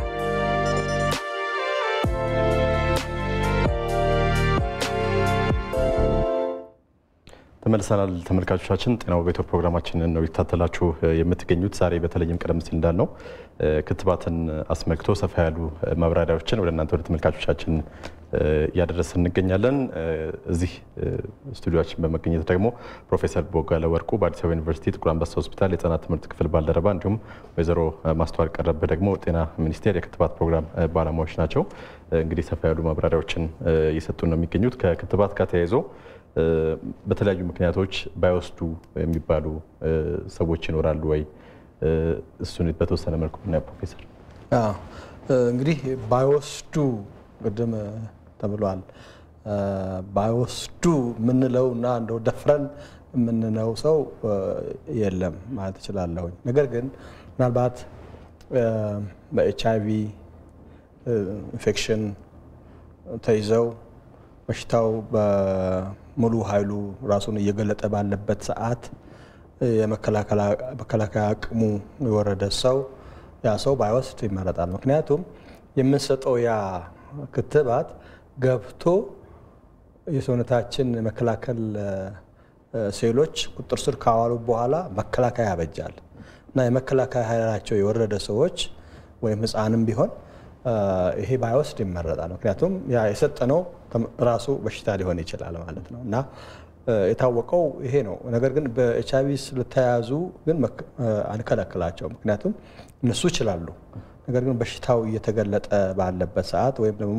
ተመልሰናል ተመልካቾቻችን። ጤናው በኢትዮ ፕሮግራማችንን ነው ይታተላችሁ የምትገኙት። ዛሬ በተለይም ቀደም ሲል እንዳልነው ክትባትን አስመልክቶ ሰፋ ያሉ ማብራሪያዎችን ወደ እናንተ ወደ ተመልካቾቻችን እያደረስን እንገኛለን። እዚህ ስቱዲዮችን በመገኘት ደግሞ ፕሮፌሰር ቦጋለ ወርቁ በአዲስ አበባ ዩኒቨርሲቲ ጥቁር አንበሳ ሆስፒታል የህጻናት ትምህርት ክፍል ባልደረባ እንዲሁም ወይዘሮ ማስተዋል ቀረብህ ደግሞ ጤና ሚኒስቴር የክትባት ፕሮግራም ባለሙያዎች ናቸው። እንግዲህ ሰፋ ያሉ ማብራሪያዎችን እየሰጡ ነው የሚገኙት ከክትባት ጋር ተያይዞ በተለያዩ ምክንያቶች ባይወስዱ የሚባሉ ሰዎች ይኖራሉ ወይ? እሱን በተወሰነ መልኩ ብናየው ፕሮፌሰር። እንግዲህ ባይወስዱ ቅድም ተብሏል። ባይወስዱ የምንለው እና እንደው ደፍረን የምንለው ሰው የለም ማለት እችላለሁኝ። ነገር ግን ምናልባት በኤች አይ ቪ ኢንፌክሽን ተይዘው በሽታው በሙሉ ኃይሉ ራሱን እየገለጠ ባለበት ሰዓት የመከላከያ አቅሙ የወረደ ሰው ያ ሰው ባይወስድ ይመረጣል። ምክንያቱም የምንሰጠው ያ ክትባት ገብቶ የሰውነታችን መከላከል ሴሎች ቁጥር ስር ካዋሉ በኋላ መከላከያ ያበጃል እና የመከላከያ ኃይላቸው የወረደ ሰዎች ወይም ሕፃንም ቢሆን ይሄ ባይወስድ ይመረጣል። ምክንያቱም ያ የሰጠነው ራሱ በሽታ ሊሆን ይችላል ማለት ነው እና የታወቀው ይሄ ነው። ነገር ግን በኤች አይቪ ስለተያዙ ግን አንከለክላቸው፣ ምክንያቱም እነሱ ይችላሉ። ነገር ግን በሽታው እየተገለጠ ባለበት ሰዓት ወይም ደግሞ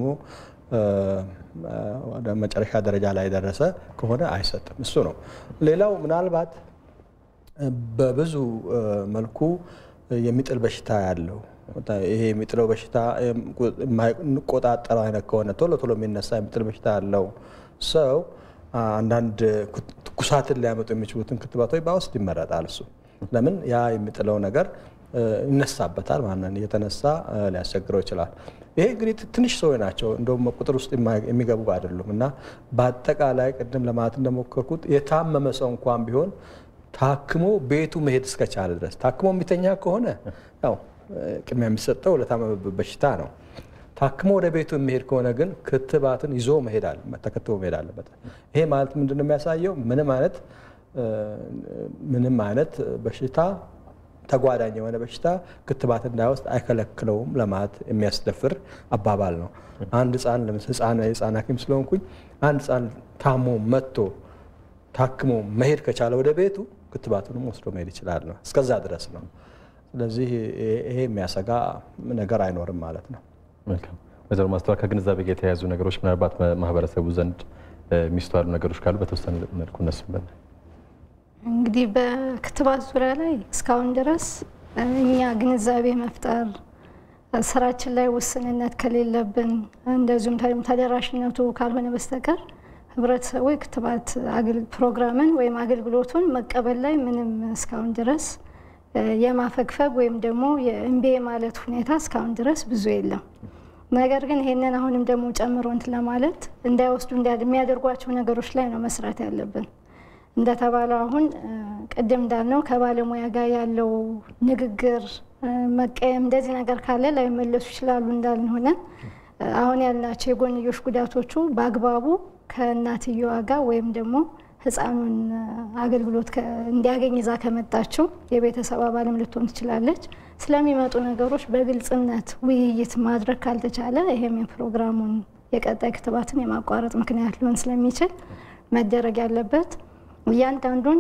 ወደ መጨረሻ ደረጃ ላይ የደረሰ ከሆነ አይሰጥም። እሱ ነው። ሌላው ምናልባት በብዙ መልኩ የሚጥል በሽታ ያለው ይሄ የሚጥለው በሽታ የማንቆጣጠረው አይነት ከሆነ ቶሎ ቶሎ የሚነሳ የሚጥል በሽታ ያለው ሰው አንዳንድ ትኩሳትን ሊያመጡ የሚችሉትን ክትባቶች ባይወስድ ይመረጣል። እሱ ለምን ያ የሚጥለው ነገር ይነሳበታል ማለት ነው። እየተነሳ ሊያስቸግረው ይችላል። ይሄ እንግዲህ ትንሽ ሰዎች ናቸው፣ እንደውም ቁጥር ውስጥ የሚገቡ አይደሉም። እና በአጠቃላይ ቅድም ለማለት እንደሞከርኩት የታመመ ሰው እንኳን ቢሆን ታክሞ ቤቱ መሄድ እስከቻለ ድረስ ታክሞ የሚተኛ ከሆነ ያው ቅድሚያ የሚሰጠው ለታመመበት በሽታ ነው። ታክሞ ወደ ቤቱ የሚሄድ ከሆነ ግን ክትባትን ይዞ መሄድ ተከትቦ መሄድ አለበት። ይሄ ማለት ምንድን ነው የሚያሳየው? ምንም አይነት ምንም አይነት በሽታ ተጓዳኝ የሆነ በሽታ ክትባት እንዳይወስድ አይከለክለውም ለማለት የሚያስደፍር አባባል ነው። አንድ ህፃን የህፃን ሐኪም ስለሆንኩኝ አንድ ህፃን ታሞ መጥቶ ታክሞ መሄድ ከቻለ ወደ ቤቱ ክትባቱንም ወስዶ መሄድ ይችላል ነው። እስከዛ ድረስ ነው። ስለዚህ ይሄ የሚያሰጋ ነገር አይኖርም ማለት ነው። መልካም ወይዘሮ ማስተዋል ከግንዛቤ ጋር የተያያዙ ነገሮች ምናልባት ማህበረሰቡ ዘንድ የሚስተዋሉ ነገሮች ካሉ በተወሰነ መልኩ እነሱም በ እንግዲህ በክትባት ዙሪያ ላይ እስካሁን ድረስ እኛ ግንዛቤ መፍጠር ስራችን ላይ ውስንነት ከሌለብን እንደዚሁም ተደራሽነቱ ካልሆነ በስተቀር ህብረተሰቡ የክትባት ፕሮግራምን ወይም አገልግሎቱን መቀበል ላይ ምንም እስካሁን ድረስ የማፈግፈግ ወይም ደግሞ የእምቢ ማለት ሁኔታ እስካሁን ድረስ ብዙ የለም። ነገር ግን ይሄንን አሁንም ደግሞ ጨምሮ እንትን ለማለት እንዳይወስዱ የሚያደርጓቸው ነገሮች ላይ ነው መስራት ያለብን። እንደተባለው አሁን ቅድም እንዳልነው ከባለሙያ ጋር ያለው ንግግር መቀየም፣ እንደዚህ ነገር ካለ ላይመለሱ ይችላሉ እንዳልን ሆነን አሁን ያልናቸው የጎንዮሽ ጉዳቶቹ በአግባቡ ከእናትየዋ ጋር ወይም ደግሞ ህፃኑን አገልግሎት እንዲያገኝ ይዛ ከመጣችው የቤተሰብ አባልም ልትሆን ትችላለች። ስለሚመጡ ነገሮች በግልጽነት ውይይት ማድረግ ካልተቻለ ይሄም የፕሮግራሙን የቀጣይ ክትባትን የማቋረጥ ምክንያት ሊሆን ስለሚችል መደረግ ያለበት እያንዳንዱን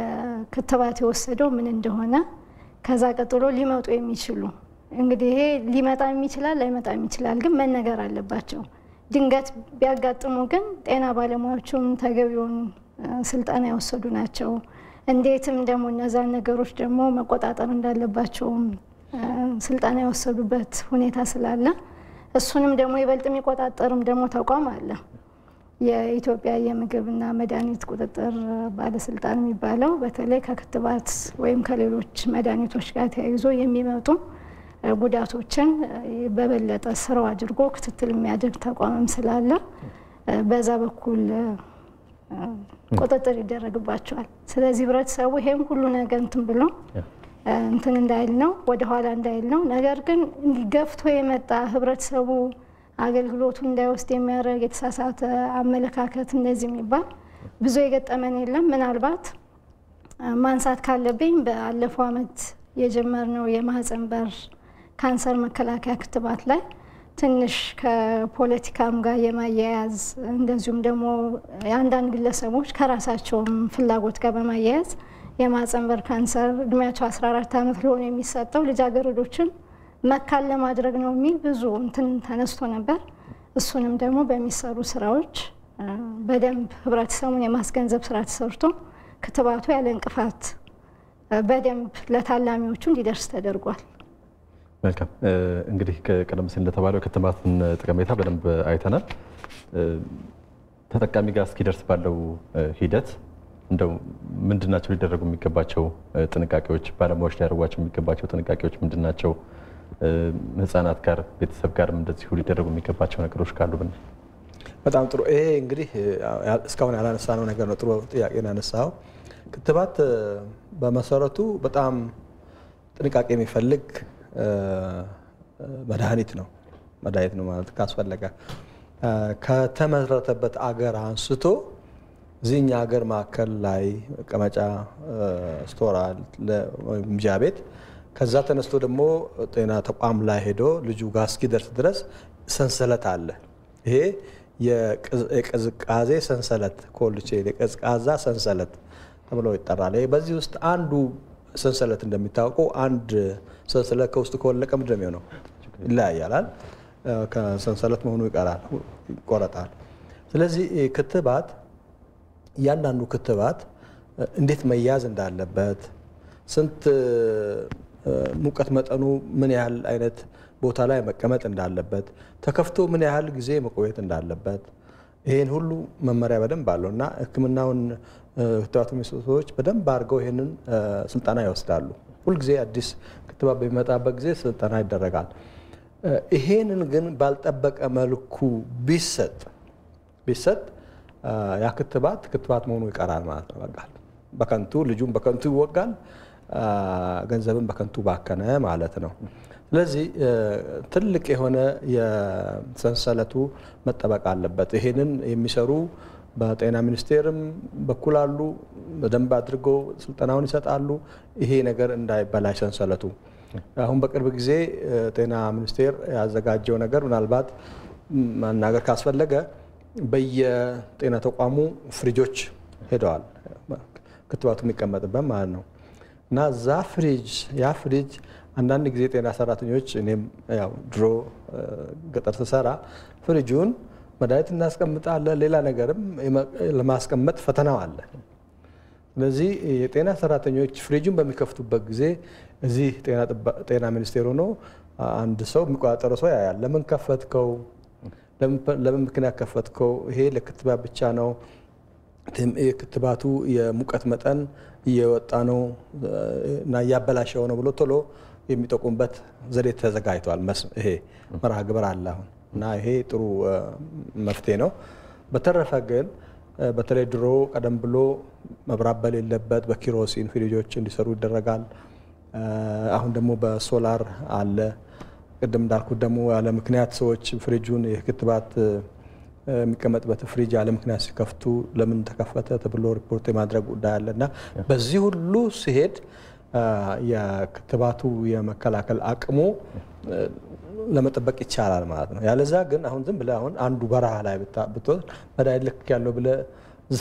የክትባት የወሰደው ምን እንደሆነ ከዛ ቀጥሎ ሊመጡ የሚችሉ እንግዲህ ይሄ ሊመጣም ይችላል ላይመጣም ይችላል፣ ግን መነገር አለባቸው። ድንገት ቢያጋጥሙ ግን ጤና ባለሙያዎቹም ተገቢውን ስልጠና የወሰዱ ናቸው። እንዴትም ደግሞ እነዛን ነገሮች ደግሞ መቆጣጠር እንዳለባቸውም ስልጠና የወሰዱበት ሁኔታ ስላለ እሱንም ደግሞ ይበልጥ የሚቆጣጠርም ደግሞ ተቋም አለ። የኢትዮጵያ የምግብና መድኃኒት ቁጥጥር ባለስልጣን የሚባለው በተለይ ከክትባት ወይም ከሌሎች መድኃኒቶች ጋር ተያይዞ የሚመጡ ጉዳቶችን በበለጠ ስራው አድርጎ ክትትል የሚያደርግ ተቋምም ስላለ በዛ በኩል ቁጥጥር ይደረግባቸዋል። ስለዚህ ህብረተሰቡ ይሄም ሁሉ ነገር እንትን ብሎ እንትን እንዳይል ነው ወደኋላ እንዳይል ነው። ነገር ግን ገፍቶ የመጣ ህብረተሰቡ አገልግሎቱ እንዳይወስድ የሚያደርግ የተሳሳተ አመለካከት እንደዚህ የሚባል ብዙ የገጠመን የለም። ምናልባት ማንሳት ካለብኝ በአለፈው ዓመት የጀመርነው የማህፀን በር ካንሰር መከላከያ ክትባት ላይ ትንሽ ከፖለቲካም ጋር የማያያዝ እንደዚሁም ደግሞ የአንዳንድ ግለሰቦች ከራሳቸውም ፍላጎት ጋር በማያያዝ የማህፀን በር ካንሰር እድሜያቸው 14 ዓመት ለሆኑ የሚሰጠው ልጃገረዶችን መካን ለማድረግ ነው የሚል ብዙ እንትን ተነስቶ ነበር። እሱንም ደግሞ በሚሰሩ ስራዎች በደንብ ህብረተሰቡን የማስገንዘብ ስራ ተሰርቶ ክትባቱ ያለ እንቅፋት በደንብ ለታላሚዎቹ እንዲደርስ ተደርጓል። መልካም እንግዲህ ቀደም ሲል እንደተባለው ክትባትን ጠቀሜታ በደንብ አይተናል። ተጠቃሚ ጋር እስኪደርስ ባለው ሂደት እንደው ምንድን ናቸው ሊደረጉ የሚገባቸው ጥንቃቄዎች፣ ባለሙያዎች ሊያደርጓቸው የሚገባቸው ጥንቃቄዎች ምንድን ናቸው? ህጻናት ጋር ቤተሰብ ጋርም እንደዚሁ ሊደረጉ የሚገባቸው ነገሮች ካሉ ብናይ በጣም ጥሩ። ይሄ እንግዲህ እስካሁን ያላነሳነው ነገር ነው። ጥሩ ጥያቄ ነው ያነሳው። ክትባት በመሰረቱ በጣም ጥንቃቄ የሚፈልግ መድኃኒት ነው መድኃኒት ነው ማለት ካስፈለገ ከተመረተበት አገር አንስቶ እዚህኛ ሀገር ማዕከል ላይ መቀመጫ ስቶራል ምጃ ቤት ከዛ ተነስቶ ደግሞ ጤና ተቋም ላይ ሄዶ ልጁ ጋር እስኪደርስ ድረስ ሰንሰለት አለ። ይሄ የቅዝቃዜ ሰንሰለት ኮልድ ቼን የቀዝቃዛ ሰንሰለት ተብሎ ይጠራል። ይሄ በዚህ ውስጥ አንዱ ሰንሰለት እንደሚታወቀው አንድ ሰንሰለት ከውስጥ ከወለቀ ምንድን ነው የሚሆነው? ይለያያላል። ከሰንሰለት መሆኑ ይቀራል፣ ይቆረጣል። ስለዚህ ክትባት እያንዳንዱ ክትባት እንዴት መያዝ እንዳለበት ስንት ሙቀት መጠኑ ምን ያህል አይነት ቦታ ላይ መቀመጥ እንዳለበት ተከፍቶ ምን ያህል ጊዜ መቆየት እንዳለበት ይህን ሁሉ መመሪያ በደንብ አለው እና ሕክምናውን ክትባት የሚሰጡ ሰዎች በደንብ አድርገው ይህንን ስልጠና ይወስዳሉ። ሁልጊዜ አዲስ ክትባት በሚመጣበት ጊዜ ስልጠና ይደረጋል። ይሄንን ግን ባልጠበቀ መልኩ ቢሰጥ ቢሰጥ ያ ክትባት ክትባት መሆኑ ይቀራል ማለት ነው። በቃ በከንቱ ልጁም በከንቱ ይወጋል፣ ገንዘብን በከንቱ ባከነ ማለት ነው። ስለዚህ ትልቅ የሆነ የሰንሰለቱ መጠበቅ አለበት። ይሄንን የሚሰሩ በጤና ሚኒስቴርም በኩል አሉ። በደንብ አድርገው ስልጠናውን ይሰጣሉ። ይሄ ነገር እንዳይበላሽ ሰንሰለቱ አሁን በቅርብ ጊዜ ጤና ሚኒስቴር ያዘጋጀው ነገር ምናልባት ማናገር ካስፈለገ በየጤና ተቋሙ ፍሪጆች ሄደዋል፣ ክትባቱ የሚቀመጥበት ማለት ነው። እና እዛ ፍሪጅ ያ ፍሪጅ አንዳንድ ጊዜ ጤና ሰራተኞች እኔም ያው ድሮ ገጠር ስሰራ ፍሪጁን መድኃኒት እናስቀምጣለን፣ ሌላ ነገርም ለማስቀመጥ ፈተናው አለ። ስለዚህ የጤና ሰራተኞች ፍሪጁን በሚከፍቱበት ጊዜ እዚህ ጤና ሚኒስቴር ሆኖ አንድ ሰው የሚቆጣጠረው ሰው ያያል። ለምን ከፈትከው? ለምን ምክንያት ከፈትከው? ይሄ ለክትባት ብቻ ነው። የክትባቱ የሙቀት መጠን እየወጣ ነው እና እያበላሸው ነው ብሎ ቶሎ የሚጠቁምበት ዘዴ ተዘጋጅቷል። ይሄ መርሃ ግብር አለ አሁን እና ይሄ ጥሩ መፍትሄ ነው። በተረፈ ግን በተለይ ድሮ ቀደም ብሎ መብራት በሌለበት በኪሮሲን ፍሪጆች እንዲሰሩ ይደረጋል። አሁን ደግሞ በሶላር አለ። ቅድም እንዳልኩት ደግሞ ያለ ምክንያት ሰዎች ፍሪጁን የክትባት የሚቀመጥበት ፍሪጅ ያለ ምክንያት ሲከፍቱ ለምን ተከፈተ ተብሎ ሪፖርት የማድረግ ጉዳይ አለ እና በዚህ ሁሉ ሲሄድ የክትባቱ የመከላከል አቅሙ ለመጠበቅ ይቻላል ማለት ነው። ያለዛ ግን አሁን ዝም ብለህ አሁን አንዱ በረሃ ላይ ብትወስድ መድኃኒት ልክ ያለው ብለህ እዛ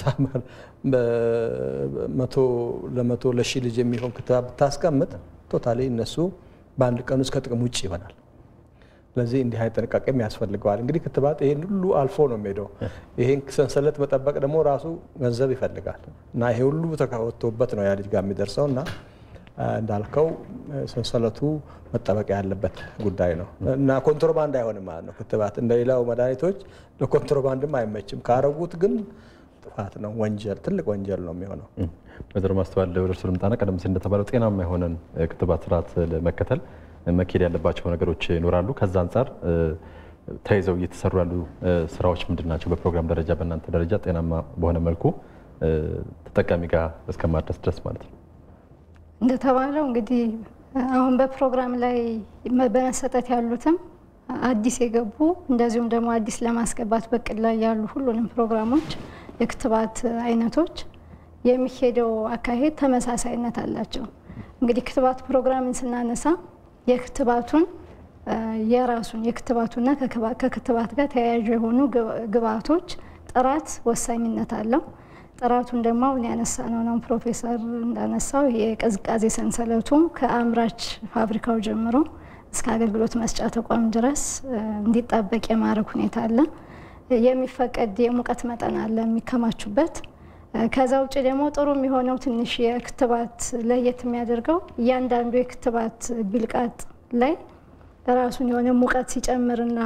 መቶ ለመቶ ለሺህ ልጅ የሚሆን ክትባት ብታስቀምጥ ቶታሊ እነሱ በአንድ ቀን ውስጥ ከጥቅም ውጭ ይሆናል። ስለዚህ እንዲህ አይነት ጥንቃቄም ያስፈልገዋል። እንግዲህ ክትባት ይህን ሁሉ አልፎ ነው የሚሄደው። ይህን ሰንሰለት መጠበቅ ደግሞ ራሱ ገንዘብ ይፈልጋል እና ይሄ ሁሉ ተካወጥቶበት ነው ያ ልጅ ጋር የሚደርሰው እና እንዳልከው ሰንሰለቱ መጠበቅ ያለበት ጉዳይ ነው እና ኮንትሮባንድ አይሆንም ማለት ነው። ክትባት እንደሌላው መድኃኒቶች ለኮንትሮባንድም አይመችም። ካረጉት ግን ጥፋት ነው፣ ወንጀል፣ ትልቅ ወንጀል ነው የሚሆነው። ወይዘሮ ማስተዋል ወደ እርሱ ልምጣና ቀደም ሲል እንደተባለው ጤናማ የሆነን ክትባት ስርዓት ለመከተል መካሄድ ያለባቸው ነገሮች ይኖራሉ። ከዛ አንጻር ተይዘው እየተሰሩ ያሉ ስራዎች ምንድን ናቸው? በፕሮግራም ደረጃ በእናንተ ደረጃ ጤናማ በሆነ መልኩ ተጠቃሚ ጋር እስከማድረስ ድረስ ማለት ነው። እንደተባለው እንግዲህ አሁን በፕሮግራም ላይ በመሰጠት ያሉትም አዲስ የገቡ እንደዚሁም ደግሞ አዲስ ለማስገባት በቅድ ላይ ያሉ ሁሉንም ፕሮግራሞች የክትባት አይነቶች የሚሄደው አካሄድ ተመሳሳይነት አላቸው። እንግዲህ ክትባት ፕሮግራምን ስናነሳ የክትባቱን የራሱን የክትባቱና ከክትባት ጋር ተያያዥ የሆኑ ግብአቶች ጥራት ወሳኝነት አለው። ጥራቱን ደግሞ አሁን ያነሳ ነው ነው ፕሮፌሰር እንዳነሳው የቅዝቃዜ ሰንሰለቱ ከአምራች ፋብሪካው ጀምሮ እስከ አገልግሎት መስጫ ተቋም ድረስ እንዲጣበቅ የማድረግ ሁኔታ አለ። የሚፈቀድ የሙቀት መጠን አለ የሚከማቹበት። ከዛ ውጭ ደግሞ ጥሩ የሚሆነው ትንሽ የክትባት ለየት የሚያደርገው እያንዳንዱ የክትባት ቢልቃጥ ላይ ራሱን የሆነ ሙቀት ሲጨምርና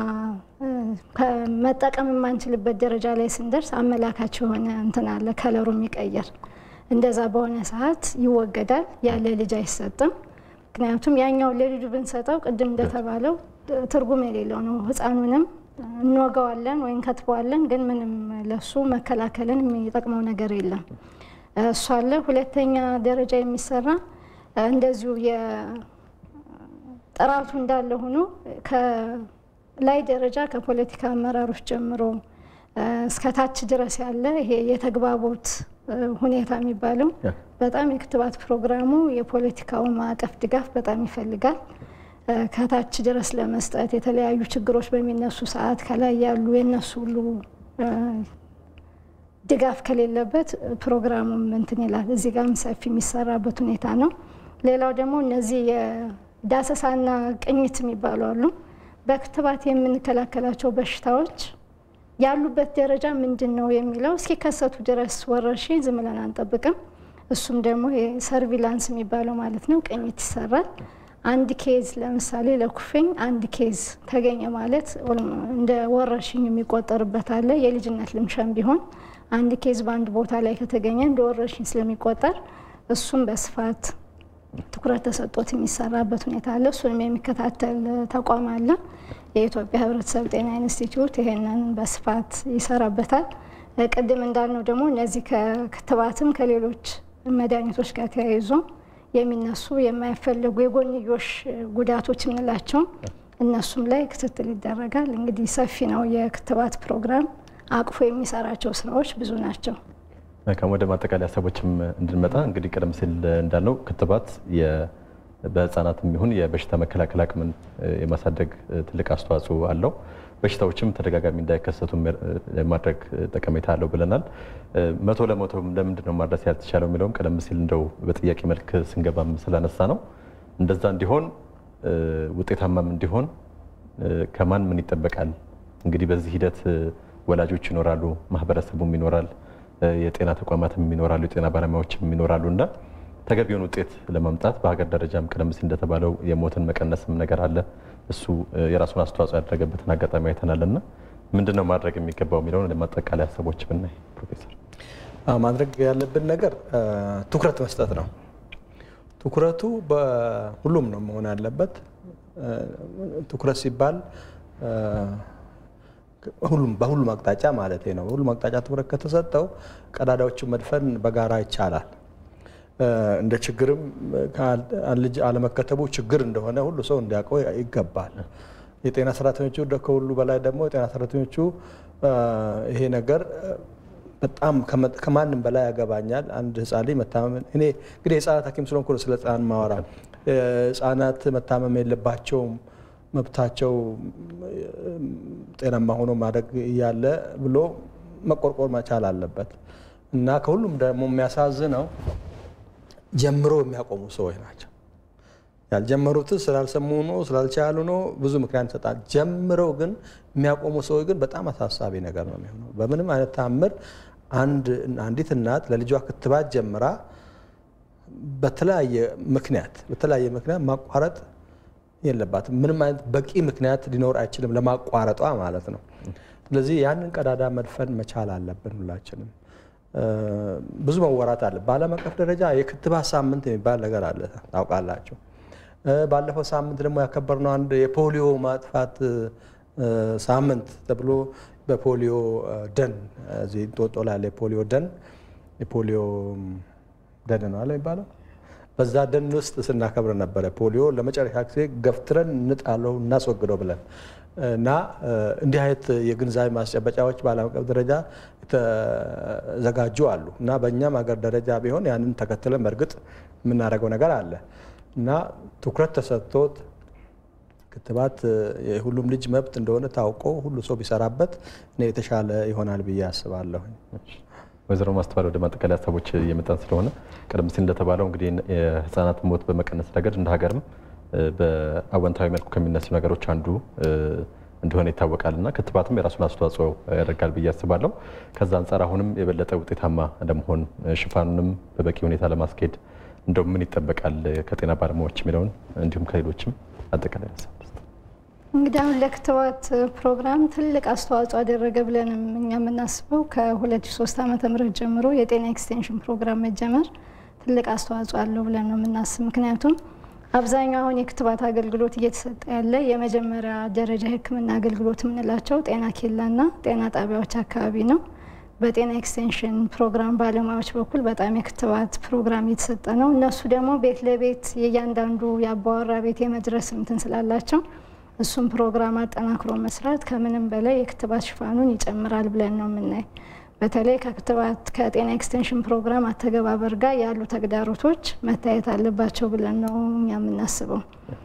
መጠቀም የማንችልበት ደረጃ ላይ ስንደርስ አመላካች የሆነ እንትን አለ ከለሩ የሚቀየር እንደዛ በሆነ ሰዓት ይወገዳል። ያለ ልጅ አይሰጥም። ምክንያቱም ያኛው ለልጁ ብንሰጠው ቅድም እንደተባለው ትርጉም የሌለው ነው። ሕፃኑንም እንወገዋለን ወይም ከትበዋለን፣ ግን ምንም ለሱ መከላከልን የሚጠቅመው ነገር የለም። እሱ አለ። ሁለተኛ ደረጃ የሚሰራ እንደዚሁ ጥራቱ እንዳለ ሆኖ ከላይ ደረጃ ከፖለቲካ አመራሮች ጀምሮ እስከ ታች ድረስ ያለ ይሄ የተግባቦት ሁኔታ የሚባለው በጣም የክትባት ፕሮግራሙ የፖለቲካው ማዕቀፍ ድጋፍ በጣም ይፈልጋል። ከታች ድረስ ለመስጠት የተለያዩ ችግሮች በሚነሱ ሰዓት ከላይ ያሉ የነሱ ሁሉ ድጋፍ ከሌለበት ፕሮግራሙም እንትን ይላል። እዚህ ጋርም ሰፊ የሚሰራበት ሁኔታ ነው። ሌላው ደግሞ እነዚህ የዳሰሳና ቅኝት የሚባሉ አሉ። በክትባት የምንከላከላቸው በሽታዎች ያሉበት ደረጃ ምንድን ነው የሚለው እስኪከሰቱ ድረስ ወረርሽኝ ዝም ብለን አንጠብቅም። እሱም ደግሞ ሰርቪላንስ የሚባለው ማለት ነው። ቅኝት ይሰራል። አንድ ኬዝ ለምሳሌ ለኩፍኝ አንድ ኬዝ ተገኘ ማለት እንደ ወረርሽኝ የሚቆጠርበት አለ። የልጅነት ልምሻም ቢሆን አንድ ኬዝ በአንድ ቦታ ላይ ከተገኘ እንደ ወረርሽኝ ስለሚቆጠር እሱም በስፋት ትኩረት ተሰጥቶት የሚሰራበት ሁኔታ አለ። እሱንም የሚከታተል ተቋም አለ። የኢትዮጵያ ሕብረተሰብ ጤና ኢንስቲትዩት ይሄንን በስፋት ይሰራበታል። ቅድም እንዳልነው ደግሞ እነዚህ ከክትባትም ከሌሎች መድኃኒቶች ጋር ተያይዞ የሚነሱ የማይፈለጉ የጎንዮሽ ጉዳቶች የምንላቸው እነሱም ላይ ክትትል ይደረጋል። እንግዲህ ሰፊ ነው የክትባት ፕሮግራም አቅፎ የሚሰራቸው ስራዎች ብዙ ናቸው። መልካም ወደ ማጠቃለያ ሀሳቦችም እንድንመጣ እንግዲህ ቀደም ሲል እንዳልነው ክትባት በህፃናትም ይሁን የበሽታ መከላከል አቅምን የማሳደግ ትልቅ አስተዋጽኦ አለው። በሽታዎችም ተደጋጋሚ እንዳይከሰቱ የማድረግ ጠቀሜታ አለው ብለናል። መቶ ለመቶም ለምንድን ነው ማድረስ ያልተቻለው የሚለውም ቀደም ሲል እንደው በጥያቄ መልክ ስንገባም ስላነሳ ነው። እንደዛ እንዲሆን ውጤታማም እንዲሆን ከማን ምን ይጠበቃል? እንግዲህ በዚህ ሂደት ወላጆች ይኖራሉ፣ ማህበረሰቡም ይኖራል፣ የጤና ተቋማትም ይኖራሉ፣ የጤና ባለሙያዎችም ይኖራሉ እና ተገቢውን ውጤት ለማምጣት በሀገር ደረጃም ቀደም ሲል እንደተባለው የሞትን መቀነስም ነገር አለ። እሱ የራሱን አስተዋጽኦ ያደረገበትን አጋጣሚ አይተናል እና ምንድን ነው ማድረግ የሚገባው የሚለውን ለማጠቃለያ ሀሳቦች ብናይ ፕሮፌሰር። ማድረግ ያለብን ነገር ትኩረት መስጠት ነው። ትኩረቱ በሁሉም ነው መሆን ያለበት። ትኩረት ሲባል ሁሉም በሁሉም አቅጣጫ ማለት ነው። በሁሉም አቅጣጫ ትኩረት ከተሰጠው ቀዳዳዎቹን መድፈን በጋራ ይቻላል። እንደ ችግርም ልጅ አለመከተቡ ችግር እንደሆነ ሁሉ ሰው እንዲያውቀው ይገባል። የጤና ሰራተኞቹ ከሁሉ በላይ ደግሞ የጤና ሰራተኞቹ ይሄ ነገር በጣም ከማንም በላይ ያገባኛል። አንድ ህፃን ልጅ መታመም እኔ እንግዲህ የህፃናት ሐኪም ስለሆንኩ ስለ ህፃን ማወራ ህፃናት መታመም የለባቸውም መብታቸው ጤናማ ሆኖ ማደግ እያለ ብሎ መቆርቆር መቻል አለበት እና ከሁሉም ደግሞ የሚያሳዝነው ጀምሮ የሚያቆሙ ሰዎች ናቸው። ያልጀመሩትን ስላልሰሙ ነው ስላልቻሉ ነው ብዙ ምክንያት ይሰጣል። ጀምረው ግን የሚያቆሙ ሰዎች ግን በጣም አሳሳቢ ነገር ነው የሚሆነው። በምንም አይነት ታምር አንዲት እናት ለልጇ ክትባት ጀምራ በተለያየ ምክንያት በተለያየ ምክንያት ማቋረጥ የለባትም። ምንም አይነት በቂ ምክንያት ሊኖር አይችልም ለማቋረጧ ማለት ነው። ስለዚህ ያንን ቀዳዳ መድፈን መቻል አለብን ሁላችንም። ብዙ መወራት አለ። በዓለም አቀፍ ደረጃ የክትባት ሳምንት የሚባል ነገር አለ ታውቃላችሁ። ባለፈው ሳምንት ደግሞ ያከበርነው አንድ የፖሊዮ ማጥፋት ሳምንት ተብሎ በፖሊዮ ደን እዚህ እንጦጦ ላይ ያለ የፖሊዮ ደን የፖሊዮ ደን ነው አለ የሚባለው በዛ ደን ውስጥ ስናከብር ነበረ። ፖሊዮ ለመጨረሻ ጊዜ ገፍትረን እንጣለው እናስወግደው ብለን እና እንዲህ አይነት የግንዛቤ ማስጨበጫዎች በዓለም አቀፍ ደረጃ የተዘጋጁ አሉ እና በእኛም ሀገር ደረጃ ቢሆን ያንን ተከትለን በእርግጥ የምናደርገው ነገር አለ እና ትኩረት ተሰጥቶት ክትባት የሁሉም ልጅ መብት እንደሆነ ታውቆ ሁሉ ሰው ቢሰራበት የተሻለ ይሆናል ብዬ አስባለሁ። ወይዘሮ ማስተዋል ወደ ማጠቃለያ ሀሳቦች እየመጣን ስለሆነ ቀደም ሲል እንደተባለው እንግዲህ የህፃናት ሞት በመቀነስ ረገድ እንደ ሀገርም በአወንታዊ መልኩ ከሚነሱ ነገሮች አንዱ እንደሆነ ይታወቃል እና ክትባትም የራሱን አስተዋጽኦ ያደርጋል ብዬ አስባለሁ። ከዛ አንጻር አሁንም የበለጠ ውጤታማ ለመሆን ሽፋኑንም በበቂ ሁኔታ ለማስኬድ እንደው ምን ይጠበቃል ከጤና ባለሙያዎች የሚለውን እንዲሁም ከሌሎችም አጠቃላይ ሀሳብ እንግዲህ አሁን ለክትባት ፕሮግራም ትልቅ አስተዋጽኦ አደረገ ብለንም እኛ የምናስበው ከ2003 ዓመተ ምህረት ጀምሮ የጤና ኤክስቴንሽን ፕሮግራም መጀመር ትልቅ አስተዋጽኦ አለው ብለን ነው የምናስብ። ምክንያቱም አብዛኛው አሁን የክትባት አገልግሎት እየተሰጠ ያለ የመጀመሪያ ደረጃ የሕክምና አገልግሎት የምንላቸው ጤና ኬላና ጤና ጣቢያዎች አካባቢ ነው። በጤና ኤክስቴንሽን ፕሮግራም ባለሙያዎች በኩል በጣም የክትባት ፕሮግራም እየተሰጠ ነው። እነሱ ደግሞ ቤት ለቤት የእያንዳንዱ የአባወራ ቤት የመድረስ እንትን ስላላቸው እሱም ፕሮግራም አጠናክሮ መስራት ከምንም በላይ የክትባት ሽፋኑን ይጨምራል ብለን ነው የምናይ። በተለይ ከክትባት ከጤና ኤክስቴንሽን ፕሮግራም አተገባበር ጋር ያሉ ተግዳሮቶች መታየት አለባቸው ብለን ነው እኛ የምናስበው።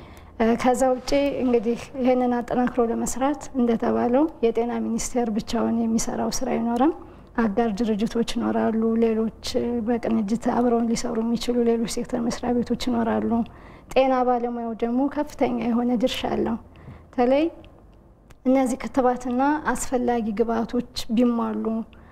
ከዛ ውጭ እንግዲህ ይህንን አጠናክሮ ለመስራት እንደተባለው የጤና ሚኒስቴር ብቻውን የሚሰራው ስራ አይኖርም። አጋር ድርጅቶች ይኖራሉ። ሌሎች በቅንጅት አብረውን ሊሰሩ የሚችሉ ሌሎች ሴክተር መስሪያ ቤቶች ይኖራሉ። ጤና ባለሙያው ደግሞ ከፍተኛ የሆነ ድርሻ አለው። በተለይ እነዚህ ክትባትና አስፈላጊ ግብአቶች ቢሟሉ፣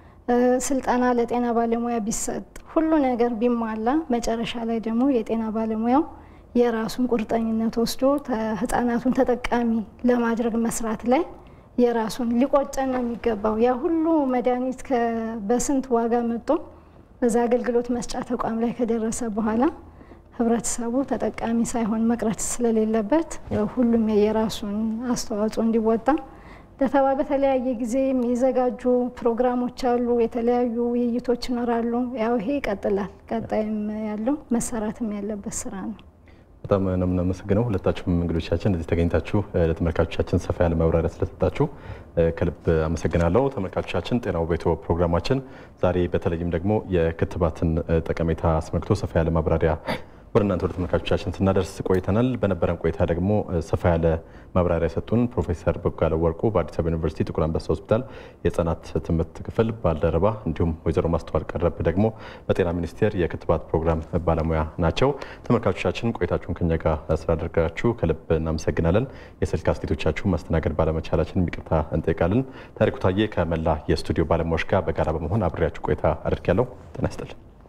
ስልጠና ለጤና ባለሙያ ቢሰጥ፣ ሁሉ ነገር ቢሟላ መጨረሻ ላይ ደግሞ የጤና ባለሙያው የራሱን ቁርጠኝነት ወስዶ ህጻናቱን ተጠቃሚ ለማድረግ መስራት ላይ የራሱን ሊቆጨን ነው የሚገባው። ያ ሁሉ መድኃኒት በስንት ዋጋ መጥቶ በዛ አገልግሎት መስጫ ተቋም ላይ ከደረሰ በኋላ ህብረተሰቡ ተጠቃሚ ሳይሆን መቅረት ስለሌለበት ሁሉም የራሱን አስተዋጽኦ እንዲወጣ ለተባ በተለያየ ጊዜ የሚዘጋጁ ፕሮግራሞች አሉ። የተለያዩ ውይይቶች ይኖራሉ። ያው ይሄ ይቀጥላል። ቀጣይም ያለው መሰራትም ያለበት ስራ ነው። በጣም ነው የምናመሰግነው ሁለታችሁም እንግዶቻችን እዚህ ተገኝታችሁ ለተመልካቾቻችን ሰፋ ያለ ማብራሪያ ስለሰጣችሁ ከልብ አመሰግናለሁ። ተመልካቾቻችን ጤናው ቤቶ ፕሮግራማችን ዛሬ በተለይም ደግሞ የክትባትን ጠቀሜታ አስመልክቶ ሰፋ ያለ ማብራሪያ ወደ እናንተ ወደ ተመልካቾቻችን ስናደርስ ቆይተናል። በነበረን ቆይታ ደግሞ ሰፋ ያለ ማብራሪያ የሰጡን ፕሮፌሰር በጋለ ወርቁ በአዲስ አበባ ዩኒቨርሲቲ ጥቁር አንበሳ ሆስፒታል የህጻናት ትምህርት ክፍል ባልደረባ እንዲሁም ወይዘሮ ማስተዋል ቀረብ ደግሞ በጤና ሚኒስቴር የክትባት ፕሮግራም ባለሙያ ናቸው። ተመልካቾቻችን ቆይታችሁን ከኛ ጋር ስላደረጋችሁ ከልብ እናመሰግናለን። የስልክ አስተያየቶቻችሁ ማስተናገድ ባለመቻላችን ይቅርታ እንጠይቃለን። ታሪኩ ታዬ ከመላ የስቱዲዮ ባለሙያዎች ጋር በጋራ በመሆን አብሬያችሁ ቆይታ አድርጊያለሁ። ጤና ይስጥልን።